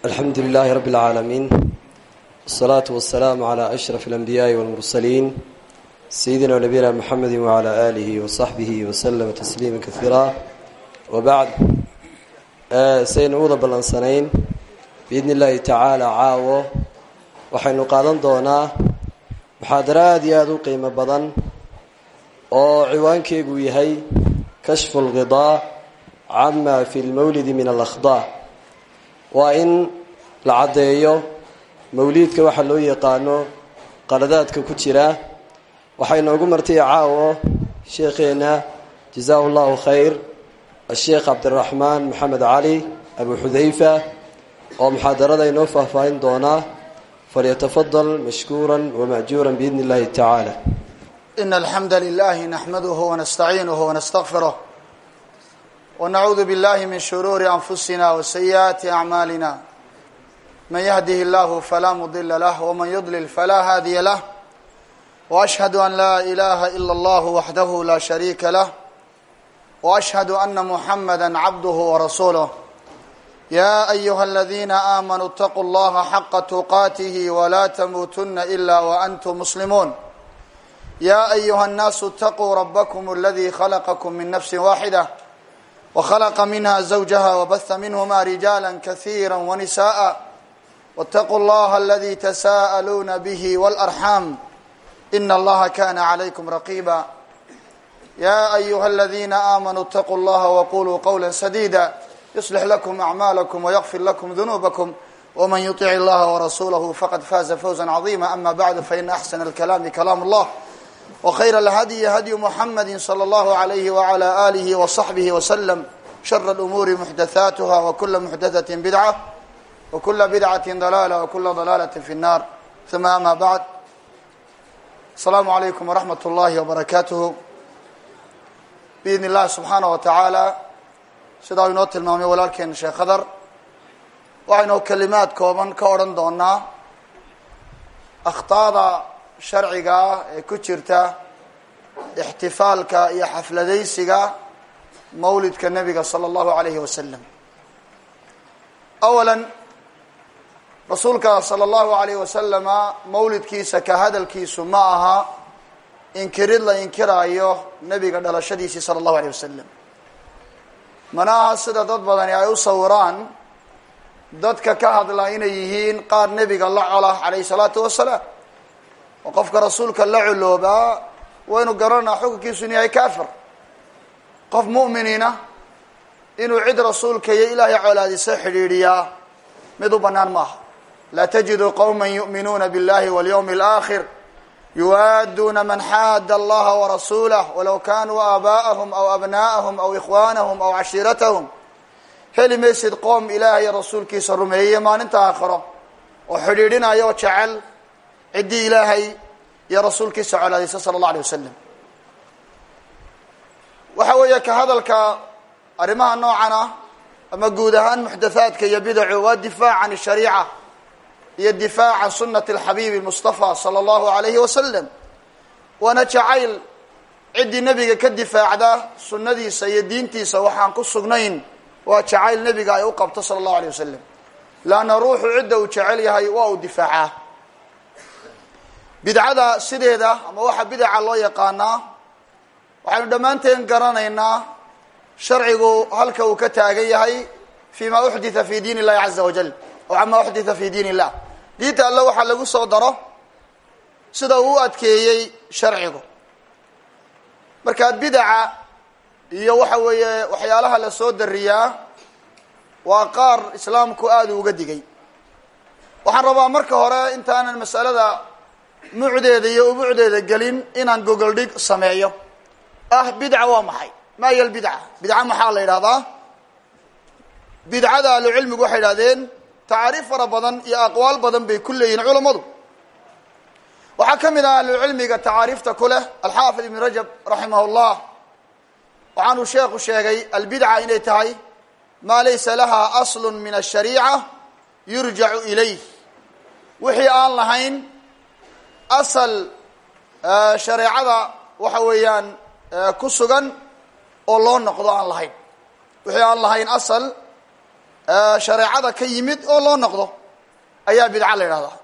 alxamdu lilaahi rabbi اlcaalamiin wالsalaatu wasalaamu calaa ashraf اlanbiyaaءi wاlmursaliin sayidina nabiyina mxamedi wacalaa aalihi wasaxbihi waslama tasliima kaiira wabacd saynu uwada ballansanayn biidni illaahi tacaala caawo waxaynu qaadan doonaa muxaadaro aada iyo aada u qiimo badan oo ciwaankeegu yahay kashfu lqidaa cama fi lmawlidi min alakhdaa waa in la caddeeyo mawliidka waxaa loo yaqaano qaladaadka ku jira waxay noogu martay caawo sheekheenna jazaahu llahu khayr asheekh cabdiraxmaan maxamed cali abu xudayfa oo muxaadarada inoo faahfaahin doonaa falyatafadal mashkuura wamajuura biidni اllahi tacaala إن الحمد لله نحمده ونستعينه ونستغفره ونعوذ بالله من شرور أنفسنا وسيئات أعمالنا من يهده الله فلا مضل له ومن يضلل فلا هادي له وأشهد أن لا إله إلا الله وحده لا شريك له وأشهد أن محمدا عبده ورسوله يا أيها الذين آمنوا اتقوا الله حق تقاته ولا تموتن إلا وأنتم مسلمون يا أيها الناس اتقوا ربكم الذي خلقكم من نفس واحدة وخلق منها زوجها وبث منهما رجالا كثيرا ونساء واتقوا الله الذي تساءلون به والأرحام إن الله كان عليكم رقيبا يا أيها الذين آمنوا اتقوا الله وقولوا قولا سديدا يصلح لكم أعمالكم ويغفر لكم ذنوبكم ومن يطع الله ورسوله فقد فاز فوزا عظيما أما بعد فإن أحسن الكلام كلام الله وخير الهدي هدي محمد صلى الله عليه وعلى آله وصحبه وسلم شر الأمور محدثاتها وكل محدثة بدعة وكل بدعة ضلالة وكل ضلالة في النار ثم أما بعد السلام عليكم ورحمة الله وبركاته بإذن الله سبحانه وتعالى sidaa inoo tilmaamay walaalkeena sheekh khadar waxaynu kelimaad kooban ka odhan doonaa akhtaada sharciga ah ee ku jirta ixtifaalka iyo xafladaysiga mawlidka nebiga sala allahu alayhi wasalam awala rasuulka sala allahu alayhi wasalama mawlidkiisa ka hadalkiisu ma aha inkirid la inkiraayo nebiga dhalashadiisii sala allahu alayh wasalam mana aha sida dad badani ay u sawiraan dadka ka hadla inay yihiin qaar nebiga la cola calayhi salaatu wasalaam oo qofka rasuulka la culoobaa waynu garanaa xukunkiisu inu yahay kafir qof mu'miniina inuu cid rasuulka iyo ilaahay colaadisa xidhiidhiyaa mid u bannaan maaha laa tajidu qowma yu'minuuna biاllahi walyawmi اlآkhir yuwaaduna man xaada allaha warasuulah walow kanuu aabaa'ahum aw abnaa'ahum aw ikhwaanahum aw cashiiratahum heli maysid qoom ilaahay rasuulkiisa rumeeyey maalinta aakhiro oo xidhiidhinaya oo jecel ciddii ilaahay iyo rasuulkiisa colaadaysa sala allah alay wasalam waxa weeye ka hadalka arrimaha noocan ah ama guud ahaan muxdathaadka iyo bidacu waa difaac can shariica iyo difaac can sunati alxabiibi mustafa sala allahu alayhi wasalam waana jacayl ciddii nebiga ka difaacda sunnadiisa iyo diintiisa waxaan ku sugnayn waa jacayl nebiga ay u qabto sala allahu alayh wasalam laanna ruuxu cidda uu jecel yahay waa uu difaacaa bidcada sideeda ama waxa bidaca loo yaqaanaa waxaynu dhammaanteen garanaynaa sharcigu halka uu ka taagan yahay fi ma uxditha fi diin illahi caza wajal aw cama uxditha fi diin illah diinta alle waxaa lagu soo daro sida uu u adkeeyey sharcigu marka bidaca iyo waxa weeye waxyaalaha la soo dariyaa waa qaar islaamku aada uga digay waxaan rabaa marka hore intaanan masalada mucdeeda iyo ubucdeeda gelin inaan gogol dhig sameeyo ah bidca waa maxay ma hiya lbidca bidca maxaa la yidhahdaa bidcada ahlucilmigu waxay idhahdeen tacaariif fara badan iyo aqwaal badan bay ku leeyihin culammadu waxaa ka mid ah ahlucilmiga tacaariifta ku leh alxaafid ibn rajab raximah llah waxaanuu sheekhu sheegay albidca inay tahay maa laysa laha aslu min ashariica yurjacu ilayh wixii aan lahayn asal shareecada waxa weeyaan ku sugan oo loo noqdo aan lahayn wixii aan lahayn asal shareecada ka yimid oo loo noqdo ayaa bidca la yidhahdaa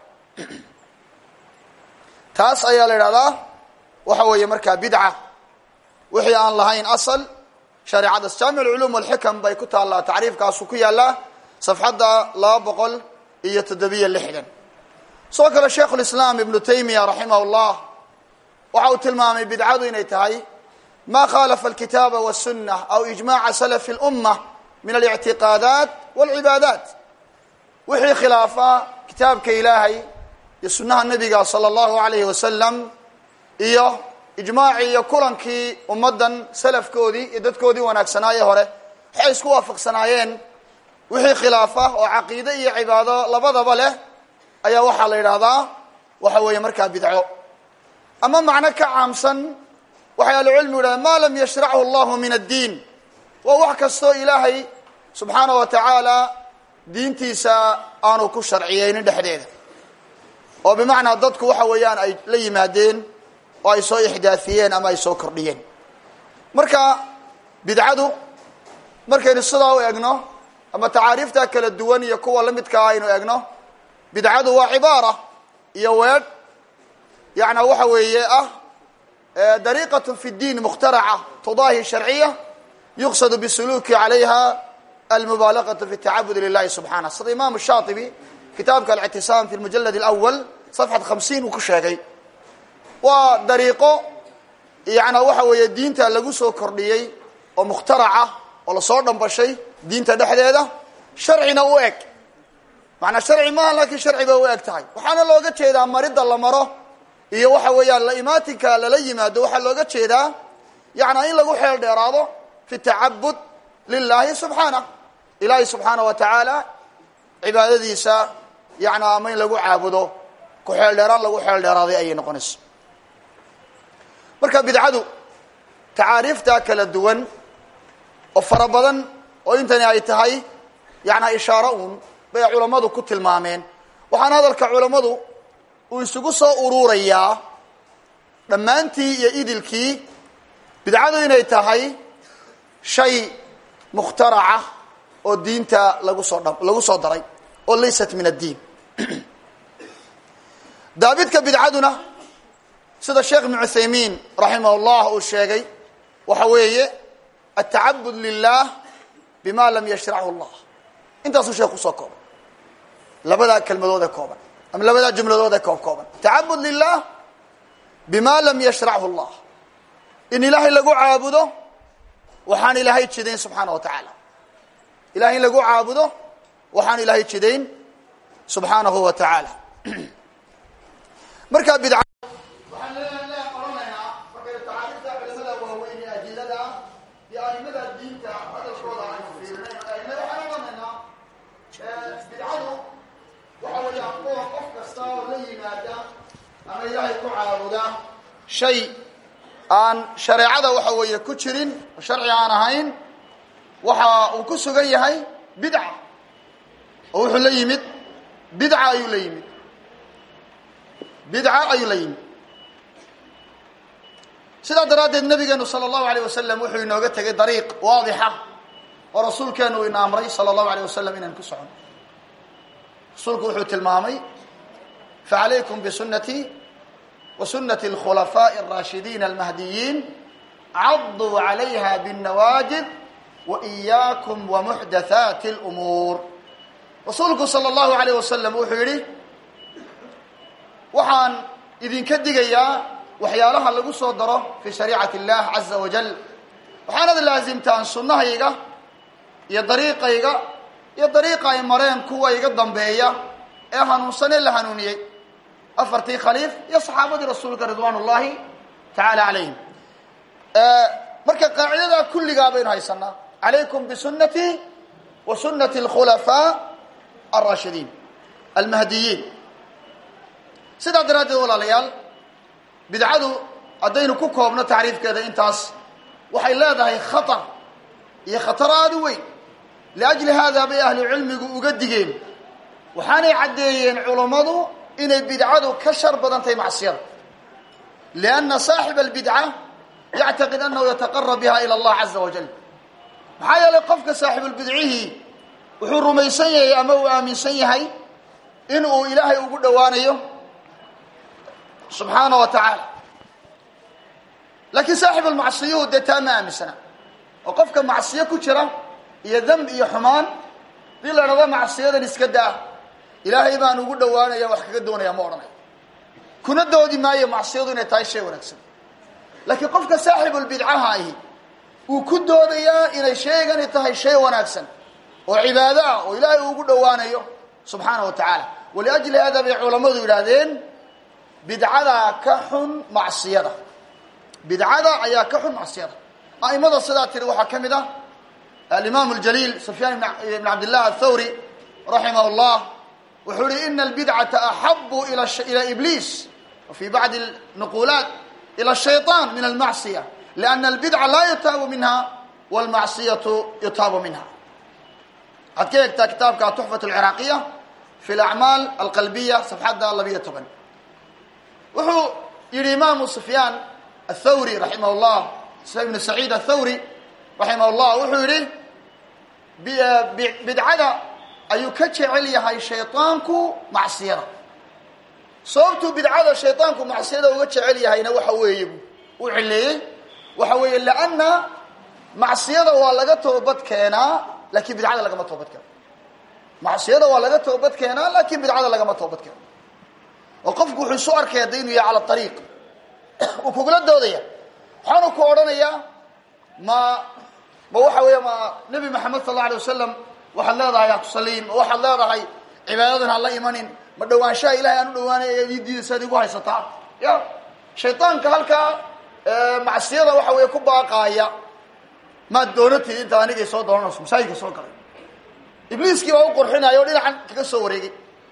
taas ayaa la yidhahdaa waxa weeye markaa bidca wixii aan lahayn asal shareecada jaamic alculuum walxikam bay ku taallaa tacriifkaasu ku yaallaa safxadda laba boqol iyo toddobiyo lixdan sidoo kale sheikhu lislaam ibnu taymiya raximah llah waxa uu tilmaamay bidcadu inay tahay ma khalafa alkitaaba wasunna aw ijmaca salafi اlumma min alictiqaadaat walcibaadaat wixii khilaafa kitaabka ilaahay iyo sunnaha nebiga sala allahu alayhi wasalam iyo ijmaacii iyo kulankii ummaddan salafkoodii iyo dadkoodii wanaagsanaaye hore waxay isku waafaqsanaayeen wixii khilaafa oo caqiide iyo cibaado labadaba leh ayaa waxaa la yidhaahdaa waxa weeye markaa bidco ama macno ka caamsan waxay ahlucilmigu yidhahdeen ma lam yashrachu allahu min addiin waa wax kastoo ilaahay subxaana wa tacaala diintiisa aanu ku sharciyeynin dhexdeeda oo bimacnaa dadku waxa weeyaan ay la yimaadeen oo ay soo ixdaafiyeen ama ay soo kordhiyeen marka bidcadu markaynu sidaa u egno ama tacaariifta kala duwan iyo kuwa la midkaa aynu egno bidcadu waa cibaara iyo weedh yana waxa weeye ah dariiqat fi اdiin mukhtaraca tudaahi sharciya yuqsad bisuluki calayha almubaalaqaة fi tacabud lilahi subxaanah sida imam shaatibi kitaabka alictisaam fi mujalad اlأwal safxad hamsiin uu ku sheegay waa dariiqo yana waxa weeye diinta lagu soo kordhiyey oo mukhtaraca oo lasoo dhambashay diinta dhexdeeda sharcina u eg macanaa sharci maaha laakiin sharci bay u eg tahay waxaana looga jeedaa maridda la maro iyo waxa weeyaan la imaatinka lala yimaado waxaa looga jeedaa yana in lagu xeel dheeraado fi tacabud lilahi subxaanah ilaahi subxaana wa tacaala cibaadadiisa yana ama in lagu caabudo ku xeel dheeraan lagu xeel dheeraaday ayay noqonaysa marka bidcadu tacaariifta kala duwan oo fara badan oo intani ay tahay yana ishaaro uun bay culammadu ku tilmaameen waxaana hadalka culammadu uu isugu soo ururayaa dhammaantii iyo idilkii bidcadu inay tahay shay mukhtaraca oo diinta lagu soo dha lagu soo daray oo laysat min addiin daabidka bidcaduna sida sheekh ibnu cuthaymiin raximah llah uu sheegay waxa weeye altacabud lilah bima lam yashrachu llah intaasuu sheekh kusoo koobay labadaa kelmadood ee kooban ama labadaa jumladood ee koob kooban tacabud lilah bima lam yashrachu llah in ilaahay lagu caabudo waxaan ilaahay jidayn subxaana wa tacaala ilahay in lagu caabudo waxaan ilaahay jidayn subxaanahu wa tacaala marka bidca waxaan oranaynaa markaynu tacaariifta culimada waaweyn ee adilada iyo aimada diinta hadalkooda aynu fiirinay waxaan oranaynaa bidcadu waxa weeyaan kuwa qof kasta oo la yimaada ama ilaahay ku caabuda shay aan shareecada waxa weeye ku jirin oo sharci aan ahayn waxa uu ku sugan yahay bidca oo wuxuu la yimid bidca ayuu la yimid bidca ayuu la yimid sidaa daraaddeed nabigeenu sala allahu alayh wasalam wuxuu inooga tegay dariiq waadixa oo rasuulkeenu uu ina amray sala allahu alayh wasalam inaan ku socono rasuulku wuxuu tilmaamay facalaykum bisunatii wa sunati alkhulafaaءi اraashidiin almahdiyiin caduu calayha bاnnawaajid wa إiyaakum wamuxdathaati اlumuur rasuulku sala allahu alayh wasalam wuxuu yidhi waxaan idinka digayaa waxyaalaha lagu soo daro fi shariicati اllah caza wajal waxaanad laasimtaan sunnahayga iyo dariiqayga iyo dariiqa ay mareen kuwa iga dambeeya ee hanuunsanee la hanuuniyey afartii khaliif iyo saxaabadii rasuulka ridwaan ullahi tacaala calayhim marka qaacidadaa kulligaa baynu haysanaa calaykum bisunatii wa sunati alkhulafaa alraashidiin almahdiyiin sidaa daraaddeed walaalayaal bidcadu haddaynu ku koobno tacriifkeeda intaas waxay leedahay khatar iyo khatar aada u weyn liajli haadaa bay ahlu cilmigu uga digeen waxaanay caddeeyeen culammadu inay bidcadu ka shar badan tahay macsiyada lianna saaxiba albidca yactaqid annahu yataqarab biha ila allah caza wajal maxaa yeelay qofka saaxibulbidcihii wuxuu rumaysan yahay ama uu aaminsan yahay in uu ilaahay ugu dhowaanayo subxaana wa tacaala laakiin saaxibu lmacsiyuhu dee taa ma aaminsana oo qofka macsiyo ku jira iyo demb iyo xumaan dii la dhado macsiyadan iska daa ilaahay baan ugu dhowaanaya wax kaga doonaya ma odhanayo kuna doodi maayo macsiyadu inay tahay shay wanaagsan laakiin qofka saaxibulbidcaha ahi wuu ku doodayaa inay sheegani tahay shay wanaagsan oo cibaado ah oo ilaahay uu ugu dhowaanayo subxaana wa tacaala waliajli hada bay culammadu yidhaahdeen bidcadaa ka xun macsiyada bidcada ayaa ka xun macsiyada a'imada sidaa tiri waxaa ka mid ah alimaam اljaliil sufyaan ibn cabdillah athawri raximah اllah wuxuu yihi ina albidcata axabu ila ibliis wa fi bacdi nuqulaat ila shayطan min almacsiya liana albidca laa yutaabu minha wاlmacsiyatu yutaabu minha waxaad ka eegtaa kitaabka tuxfat alciraaqiya fi alacmaal alqalbiya safxadda labiyo toban wuxuu yihi imaamu sufyaan athawri raximah llah ibnu saciid athawri raximah llah wuxuu yihi bidcada ayuu ka jecel yahay shayطaanku macsiyada sababtuu bidcada shayطaanku macsiyada uga jecel yahayna waxa weeye u cileeyey waxa weeye lanna macsiyada waa laga toobad keenaa lakin bidcada lagama toobad keeno macsiyada waa laga toobad keenaa lakin bidcada lagama toobad keeno oo qofku wuxuu isu arkaya da inuu yahay cala ariiq uu kugula doodaya waxaanu ku odhanayaa ma ma waxa weeye ma nebi maxamed sal alla alay wasalam waxaad leedahay ha kusaliin ma waxaad leedahay cibaadadan ha la imanin ma dhawaanshaha ilahay aan u dhawaanay ayaad ii diidaysaad igu haysataa ya shaydaanka halkaa macsiyada waxa weeye ku baaqaaya maad doonatid inta anigay soo doonanayso masaajidka soo galay ibliiskii baa u qurxinaya oo dhinacan kaga soo wareegay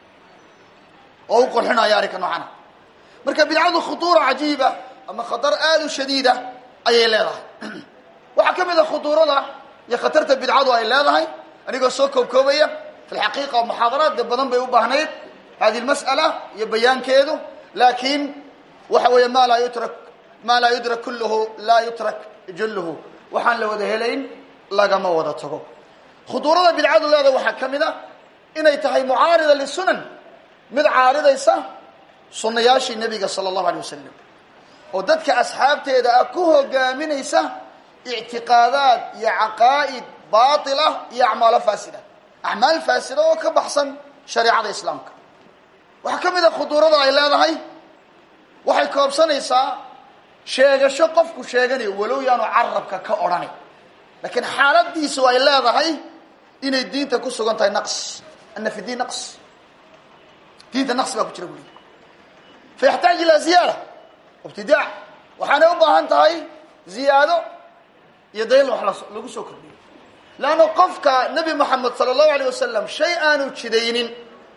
oo u qurxinaya arrinka noocana marka bidcadu khutuura cajiiba ama khatar aada u shadiida ayay leedahay waxaa ka mid a khutuurada iyo khatarta bidcadu ay leedahay anigoo soo koobkoobaya fi lxaqiiqa muxaadaraad dee badan bay u baahnayd hadi lmas'ala iyo bayaankeedu laakiin waxa weeye ma laa yutrak ma laa yudrak kulluhu laa yutrak julluhu waxaan la wada helayn lagama wada tago khuduurada bidcadu leeda waxaa ka mid a inay tahay mucaarida lisunan mid caaridaysa sunnayaashii nebiga sala allahu alay wasalam oo dadka asxaabteeda ah ku hogaaminaysa ictiqaadaad iyo caqaa'id baatila iyo acmaalo faasida acmaal faasida oo ka baxsan shareecada islaamka waxaa ka mid a khuduurada ay leedahay waxay koobsanaysaa sheegasho qofku sheeganayo walow yaanu carabka ka odhanay laakiin xaaladiisu ay leedahay inay diinta ku sugan tahay naqs ana fi diin naqs diinta naqs baa ku jira buliya fayaxtaaj ilaa ziyaada ibtidaac waxaanay u baahan tahay ziyaado iyo dayl wax lagu soo kordhiyo leanna qofka nebi moxamed sala allahu alayh wasalam shay aanu jidaynin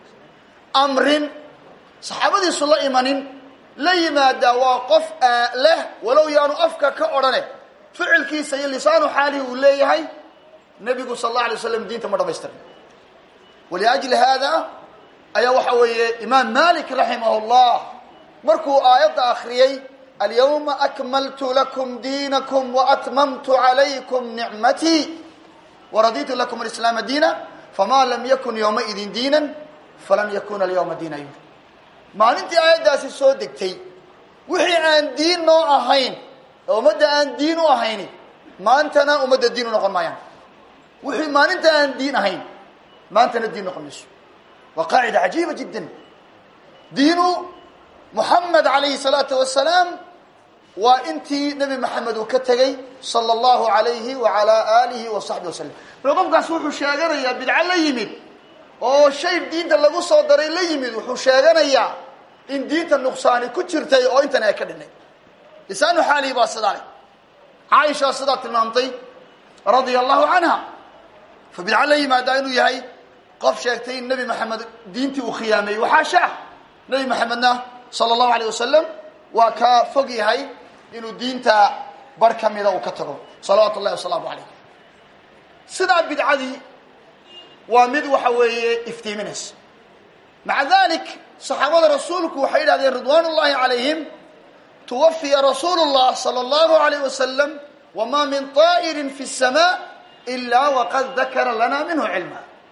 amrin saxaabadiisu la imanin la yimaadaa waa qof leh walow yaanu afka ka odhane ficilkiisa iyo lisaanu xaalihi uu leeyahay nebigu sal alla alay waslam diinta ma dhamaystirin waliajli haada ayaa waxa weeye imaam malik raximah llah markuu aayadda akriyey alyawma akmaltu lakum diinakum waatmamtu calaykum nicmatii waraditu lakum alislaama diina fama lam yakun yowmaidin diinan falan yakuna alyawma diina yuri maalintii aayaddaasi soo degtay wixii aan diin noo ahayn oo ummadda aan diin u ahayni maantana ummadda diin u noqon maayaan wixii maalinta aan diin ahayn maantana diin noqon mayso waa qaacida cajiiba jiddan diinu moxamed calayhi salaatu wasalaam waa intii nebi maxamed uu ka tegey sala allahu alayhi waalaa aalihi wa saxbi wasalam marka qofkaas wuxuu sheeganayaa bidco la yimid oo shay diinta lagu soo daray la yimid wuxuu sheeganayaa in diinta nuqsaani ku jirtay oo intan ay ka dhinay lisaanu xaalihi baa sidaa leh caaisha sidaa tilmaamtay radia allahu canha fa bidco la yimaadaa inuu yahay qof sheegtay in nebi maxamed diintii uu khiyaameeyey waxaashaah nebi maxamedna sala allahu alayh wasalam waa ka fog yahay inuu diinta bar ka mida uu ka tago salawaatu ullahi wasalaamu calayh sidaa bidcadii waa mid waxa weeye iftiiminaysa maca dalik saxaabada rasuulku waxay yidhahdeen ridwaan ullahi calayhim tuwafiya rasuulu llah sala allahu alayh wasalam wama min طaa'irin fi الsama ila waqad dakara lana minhu cilma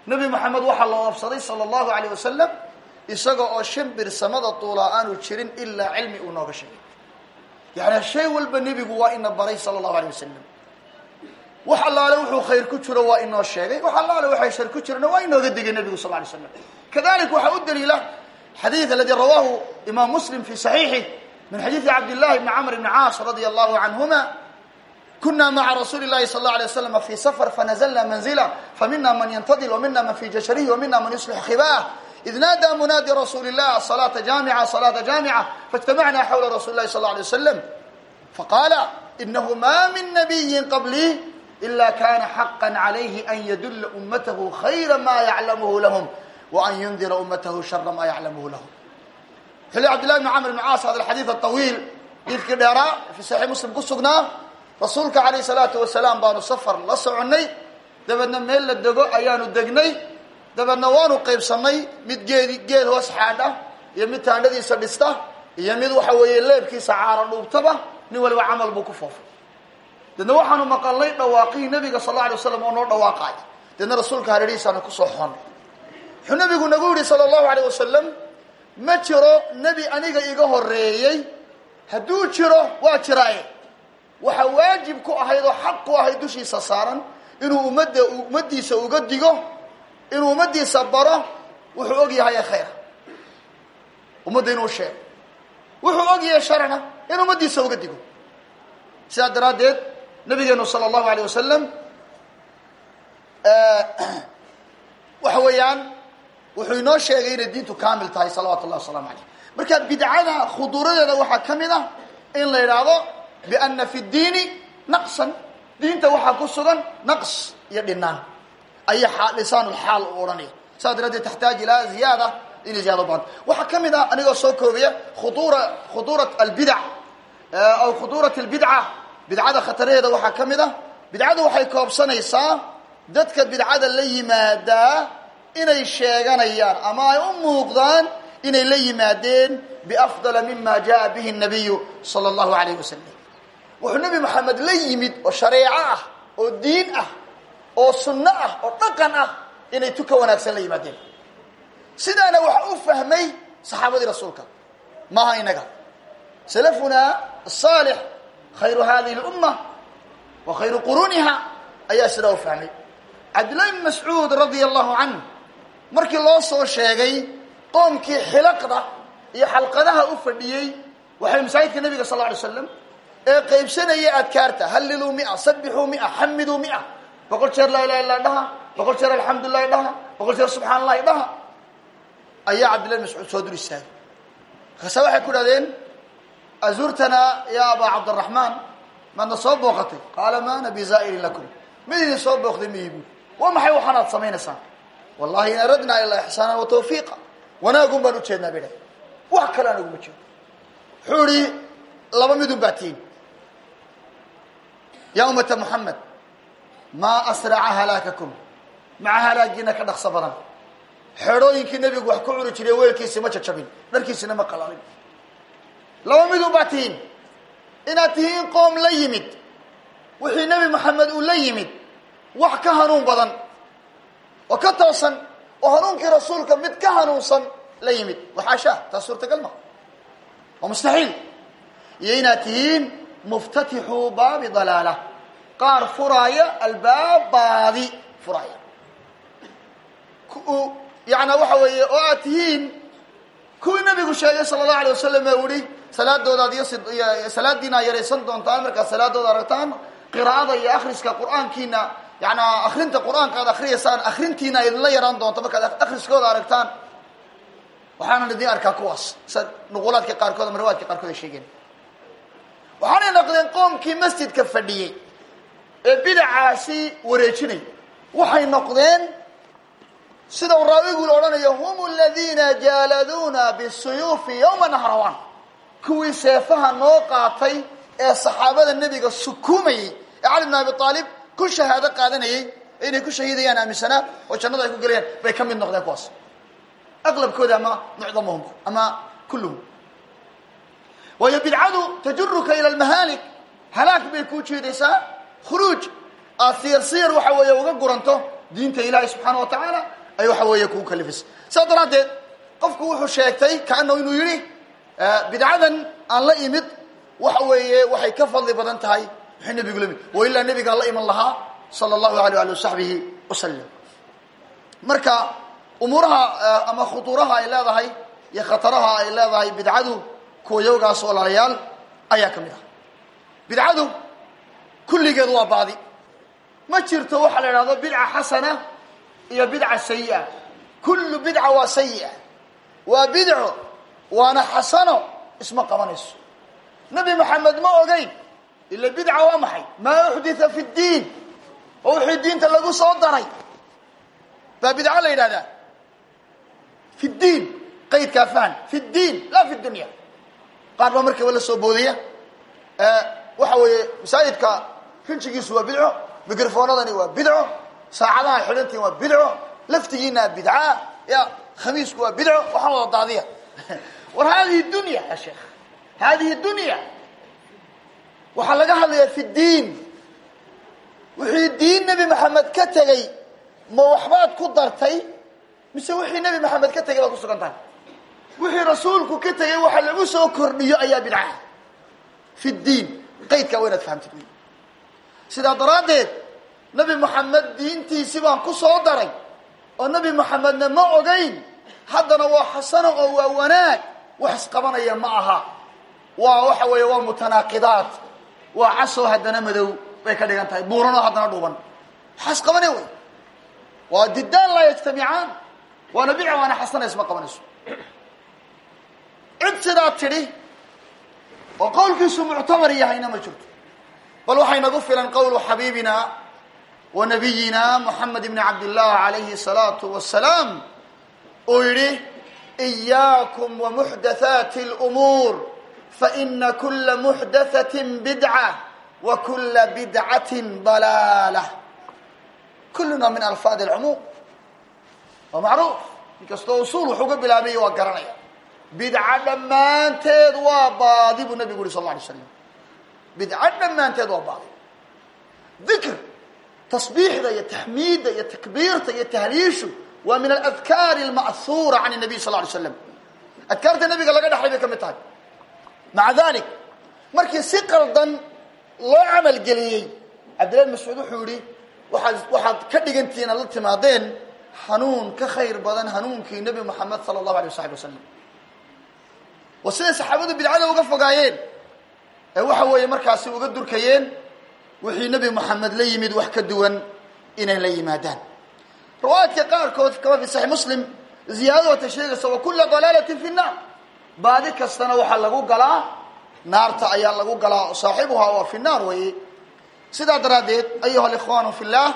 nebi moxamed waxaa la oobsaday sala allahu alayh wasalam isaga oo shimbir samada duulaa aanu jirin ilaa cilmi uu nooga sheegay yani shay walba nebigu waa ina baray sala allahu alay wasalam wax allaale wuxuu khayr ku jiro waa inoo sheegay wax allaale waxay shar ku jirana waa inooga digay nebigu sal lay slam kadalik waxaa u daliila xadiid aladi rawaahu imaam muslim fi saxiixih min xadiidi cabdillahi bni camr bni caas radia allahu canhuma kuna maca rasuuli lahi sal اla alay waslam fi safar fanazlna manzila famina man yantadil wamina man fi jasharihi wamina man yuslix khibah id naada munaadi rasuuli lah salaata jaamica salaata jaamica faاjtamacna xawla rasuli lahi sal la alay waslam faqaala inahu ma min nabiyin qablii ila kana xaqa calayhi an yadula ummatahu khayra ma yaclamuhu lahum waan yundira ummatahu shara ma yaclamuhu lahum xili cabdillahi bni camr bni caas hada alxadiid aطawiil diidkii dheeraa fi saxiix muslim ku sugnaa rasuulka calayh salaatu wasalaam baanu safar la soconnay dabeedna meel la dego ayaanu degnay dabeedna waanu qaybsanay mid geedi geed hoos xaadha iyo mid taandhadiisa dhista iyo mid waxa weeye leebkiisa caara dhuubtaba nin waliba camal buu ku foofay deedna waxaanu maqalnay dhawaaqihii nabiga sal alla alay waslam oo noo dhawaaqaay deedna rasuulka hareerihiisaanu kusoo xonnay wuxuu nabigu nagu yidhi sala allahu alayh wasalam ma jiro nebi aniga iga horeeyey hadduu jiro waa jiraaye waxaa waajib ku ahayd oo xaq ku ahayd dushiisa saaran inuu ummadda ummaddiisa uga digo inuu ummaddiisa baro wuxuu og yahay khayra ummadda inuu sheego wuxuu og yahay sharana in ummaddiisa uga digo sidaa daraaddeed nabigeenu sala allahu alayh wasalam waxa weeyaan wuxuu inoo sheegay inay diintu kaamil tahay salawatu llahi wasalaamu alayh marka bidcada khuduuradeeda waxaa ka mid ah in la yidhaahdo biana fi ddiini naqsan diinta waxaa ku sugan naqs iyo dhinaan aya lisaanulxaal u odhanaya saas daraaddeed taxtaaj ilaa ziyaada inay ziyada u baanta waxaa ka mid ah anigoo soo koobiya khuduura khuduurat albidac aw khuduurat albidca bidcada khataraheeda waxaa ka mid ah bidcadu waxay koobsanaysaa dadka bidcada la yimaadaa inay sheeganayaan ama ay u muuqdaan inay la yimaadeen biafdala mima jaa bihi nabiyu sala allahu alayh wasalam wuxuu nebi maxamed la yimid oo shareeco ah oo diin ah oo sunno ah oo dhaqan ah inay tu ka wanaagsan la yimaadeen sidaana waxa u fahmay saxaabadii rasuulka maaha inaga salafunaa asaalix khayru hadihi lumma wa khayru quruniha ayaa sidaa u fahmay cabdillahi bn mascuud radia allahu canh markii loo soo sheegay qoomkii xilaqda iyo xalqadaha u fadhiyey waxay masaajidka nabiga sal la alay slam ee qaybsanaya adkaarta halliluu mia sabixuu mia xamiduu mia boqol jeer laa ilaha illa dhaha boqol jeer alxamdulilahi dhaha boqol jeer subxaan allahi dhaha ayaa cabdillahi mascuud soo dul istaagay markaasa waxay ku dhahdeen azurtanaa ya abaa cabdiraxmaan maadna soo booqatay qaala ma ana bizaa'irin lakum mid idin soo booqday ma iibu waa maxay waxaanaad samaynaysaan wallahi in aradnaa ilaa ixsaana wa tawfiiqa wanaagun baan ujeednaa bay dhahay wax kale aan uguma jeedo wuxuu ihi laba midun baa tihin yaa ummata moxamed maa asraca halaakakum maca halaagiina ka dhaqso badan xeedhooyinkii nebigu wax ku curi jiray weelkiisi ma jajabin dharkiisina ma qalalin laba midun baa tihiin inaad tihiin qoom la yimid wixii nebi moxamed uu la yimid wax ka hanuun badan oo ka toosan oo hanuunkii rasuulka mid ka hanuunsan la yimid waxaashaa taas suurtagal ma waa mustaxiil iyo inaad tihiin muftatixuu baabi dalaala qaar furaaya albaab baadi furaaya yaana waxa weeye oo aad tihiin kuwii nabigu sheegay sala allahu alay wasalam ee uhi salaadoodaad iyo salaadiina yaraysan doontaan markaad salaadooda aragtaan qiraa'ada iyo akriska qur-aankiina yaana akrinta qur-aanka aad akriyaysaan akrintiina idinla yaraan doonto markaad akriskooda aragtaan waxaanan idin arkaa kuwaas sa nuqulaadka qaarkood ama riwaadka qaarkood ay sheegeen waxaanay noqdeen qoomkii masjidka fadhiyey ee bidacaasi wareejinay waxay noqdeen sida uu raawigu odhanayo hum aladiina jaaladuuna bisuyuufi yowma nahrawaan kuwii seefaha noo qaatay ee saxaabada nebiga sukuumayey ee cali bn abi aalib ku shahaado qaadanayey inay ku shahiidayaan aaminsanaa oo jannada ay ku gelayaan bay ka mid noqdeen kuwaas aqlabkooda ama mucdamuhum ama kulluhum waayo bidcadu tajuruka ila lmahaalik halaag bay kuu jiidaysaa khuruuj aad siyar siyar waxa weeye uga guranto diinta ilaahay subxaana wa tacaala ay waxa weeye kugu kalifaysa saas daraaddeed qofku wuxuu sheegtay kaanahu inuu yidhi bidcadan aan la imid waxa weeye waxay ka fadli badan tahay wixii nebigu la imid wa ilaa nebigaan la iman lahaa sala allahu alay ali wasaxbihi wasalam marka umuuraha ama khutuuraha ay leedahay iyo khataraha ay leedahay bidcadu kuwa yowgaas walaalayaal ayaa ka mid ah bidcadu kulligeed waa baadi ma jirto waxaa la idhahdo bidca xasana iyo bidca sayi'a kullu bidca waa sayi'a waa bidco waana xasano isma qabanayso nebi maxamed ma ogeyn ila bidca waa maxay maa uxditha fi ddiin oo wixii diinta lagu soo daray baa bidco la yidhahdaa fi ddiin qaydkaa fahan fi ddiin laa fi dunya qaar baa markaba la soo boodaya waxa weeye masaajidka rinjigiisu waa bidco microfoonadani waa bidco saacadaha xidhantiin waa bidco laftigiina bidca ya khamiisku waa bidco waxaan wada daadiya war hadihi dunya ya sheekh hadihi dunya waxaa laga hadlayaa fi ddiin wixii diin nebi maxamed ka tegey ma waxbaad ku dartay mise wixii nebi maxamed ka tegay baad ku sugan tahay wixii rasuulku ka tegey waxa lagu soo kordhiyo ayaa bidca fi ddiin qaydkaa waa inaad fahamtid wy sidaa daraaddeed nebi moxamed diintiisi baan ku soo daray oo nebi moxamedna ma ogeyn haddana waa xasano oo waa wanaag wax isqabanaya ma aha waa waxa weeye waa mutanaaqidaat waa casoo haddana madow bay ka dhigan tahay buuranoo haddana dhuuban waxaa isqabanaya wey waa diddaan laa yajtamicaan waana bidca waana xasana isma qabanayso cid sidaa tidhi oo qowlkiisu muctamar yahayna ma jirto bal waxay nagu filan qowlu xabiibina wa nabiyina moxamed ibni cabdillah alayhi الsalaatu wasalaam uu yidhi إiyaakum wamuxdathaati اlumuur faina kula muxdathaةi bidca wa kula bidcati dalaalah kuluna min alfaad اlcumuum waa macruuf inkastoo usuul wuxuu ga bilaabay waa garanaya bidca dhammaanteed waa baadi buu nabigu yuri sal la alay slam bidca dhammaanteed waa baadi dikr tasbiixda iyo taxmiidda iyo takbiirta iyo tahliishu waa min aladkaari alma'huura can nabiy sal lay slam adkaarta nabiga laga dhexlay bay ka mid tahay maca dalik markii si qaldan loo camalgeliyey cabdillahi mascuud wuxuu yihi waaad waxaad ka dhigantihiin aad la timaadeen hanuun ka khayr badan hanuunkii nebi moxamed sala allahu alay wasaxbi wasalam waa siday saxaabadu bidcada uga fogaayeen ee waxa weeye markaasi uga durkayeen wixii nebi moxamed la yimid wax ka duwan inay la yimaadaan riwaayaadka qaarkood kama fi saxiix muslim ziyaadada wata sheegaysa wa kula dalaalatin fi nnaar baadi kastana waxaa lagu galaa naarta ayaa lagu galaa saaxibuhaa waa fi naar weeye sidaa daraaddeed ayuha alikhwaanu fi llah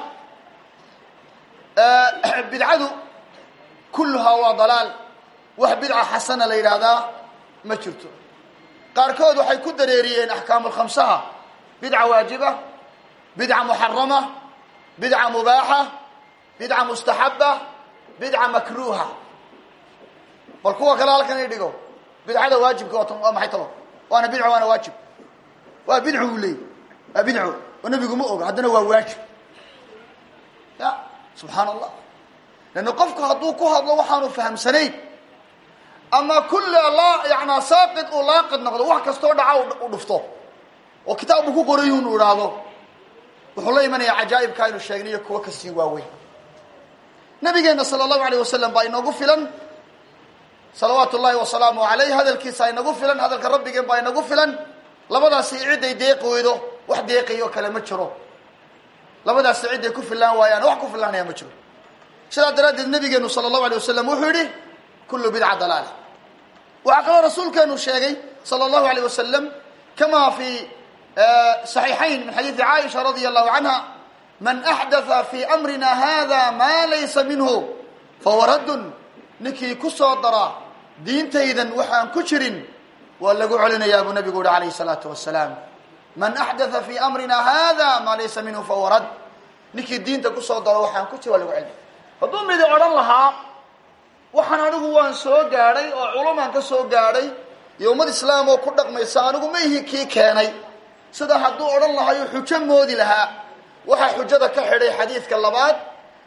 bidcadu kulluhaa waa dalaal wax bidca xasana la yidhaahdaa ma jirto qaarkood waxay ku dareeriyeen axkaamulkhamsaha bidca waajiba bidca muxarama bidca mubaaxa bidca mustaxaba bidca makruuha bal kuwa kale halkan i dhigo bidcada waajibka waa maxay talo waana bidco waana waajib waa bidco uu leeyay waa bidco oo nebigu ma oga haddana waa waajib ya subxaan allah lanna qofku hadduu ku hadlo waxaanu fahamsanayn ama kulla la yanaa saaqid uu laaqid noqdo wax kastoo dhaca u dhufto oo kitaab uu ku qoray unu idhaahdo wuxuu la imanayaa cajaa'ibka aynu sheegnay iyo kuwo kasii waaweyn nabigeena sala allahu alayh wasalam baa inoogu filan salawaatu llahi wasalaamu alayh hadalkiisa inagu filan hadalka rabbigeen baa inagu filan labadaasi ciday deeqi weydo wax deeqayo kale ma jiro labadaasi ciday ku filaan waayaan wax ku filaanaya ma jiro sidaa daraaddeed nabigeenu sala allahu alay wasalam wuxuu yihi kullu bidca dalaala waxaa kaloo rasuulkeenu sheegay sala allahu alayh wasalam kama fi صaxiixayn min xadiidi caaisha radia allahu canha man axdatha fi amrina hada ma laysa minhu fahuwa raddun ninkii ku soo dara diintaydan waxaan ku jirin waa lagu celinayaa buu nabigu uhi alayhi الsalaatu wasalaam man axdatha fi amrina hada ma laysa minhu fahuwa radd ninkii diinta kusoo daro waxaan ku jir waa lagu celinaya hadduu midi odhan lahaa waxaan anigu waan soo gaadhay oo culumaan ka soo gaadhay iyo ummad islaam oo ku dhaqmaysa anigu ma ihi kii keenay sida hadduu odhan lahayo xujo moodi lahaa waxaa xujada ka xidhay xadiidka labaad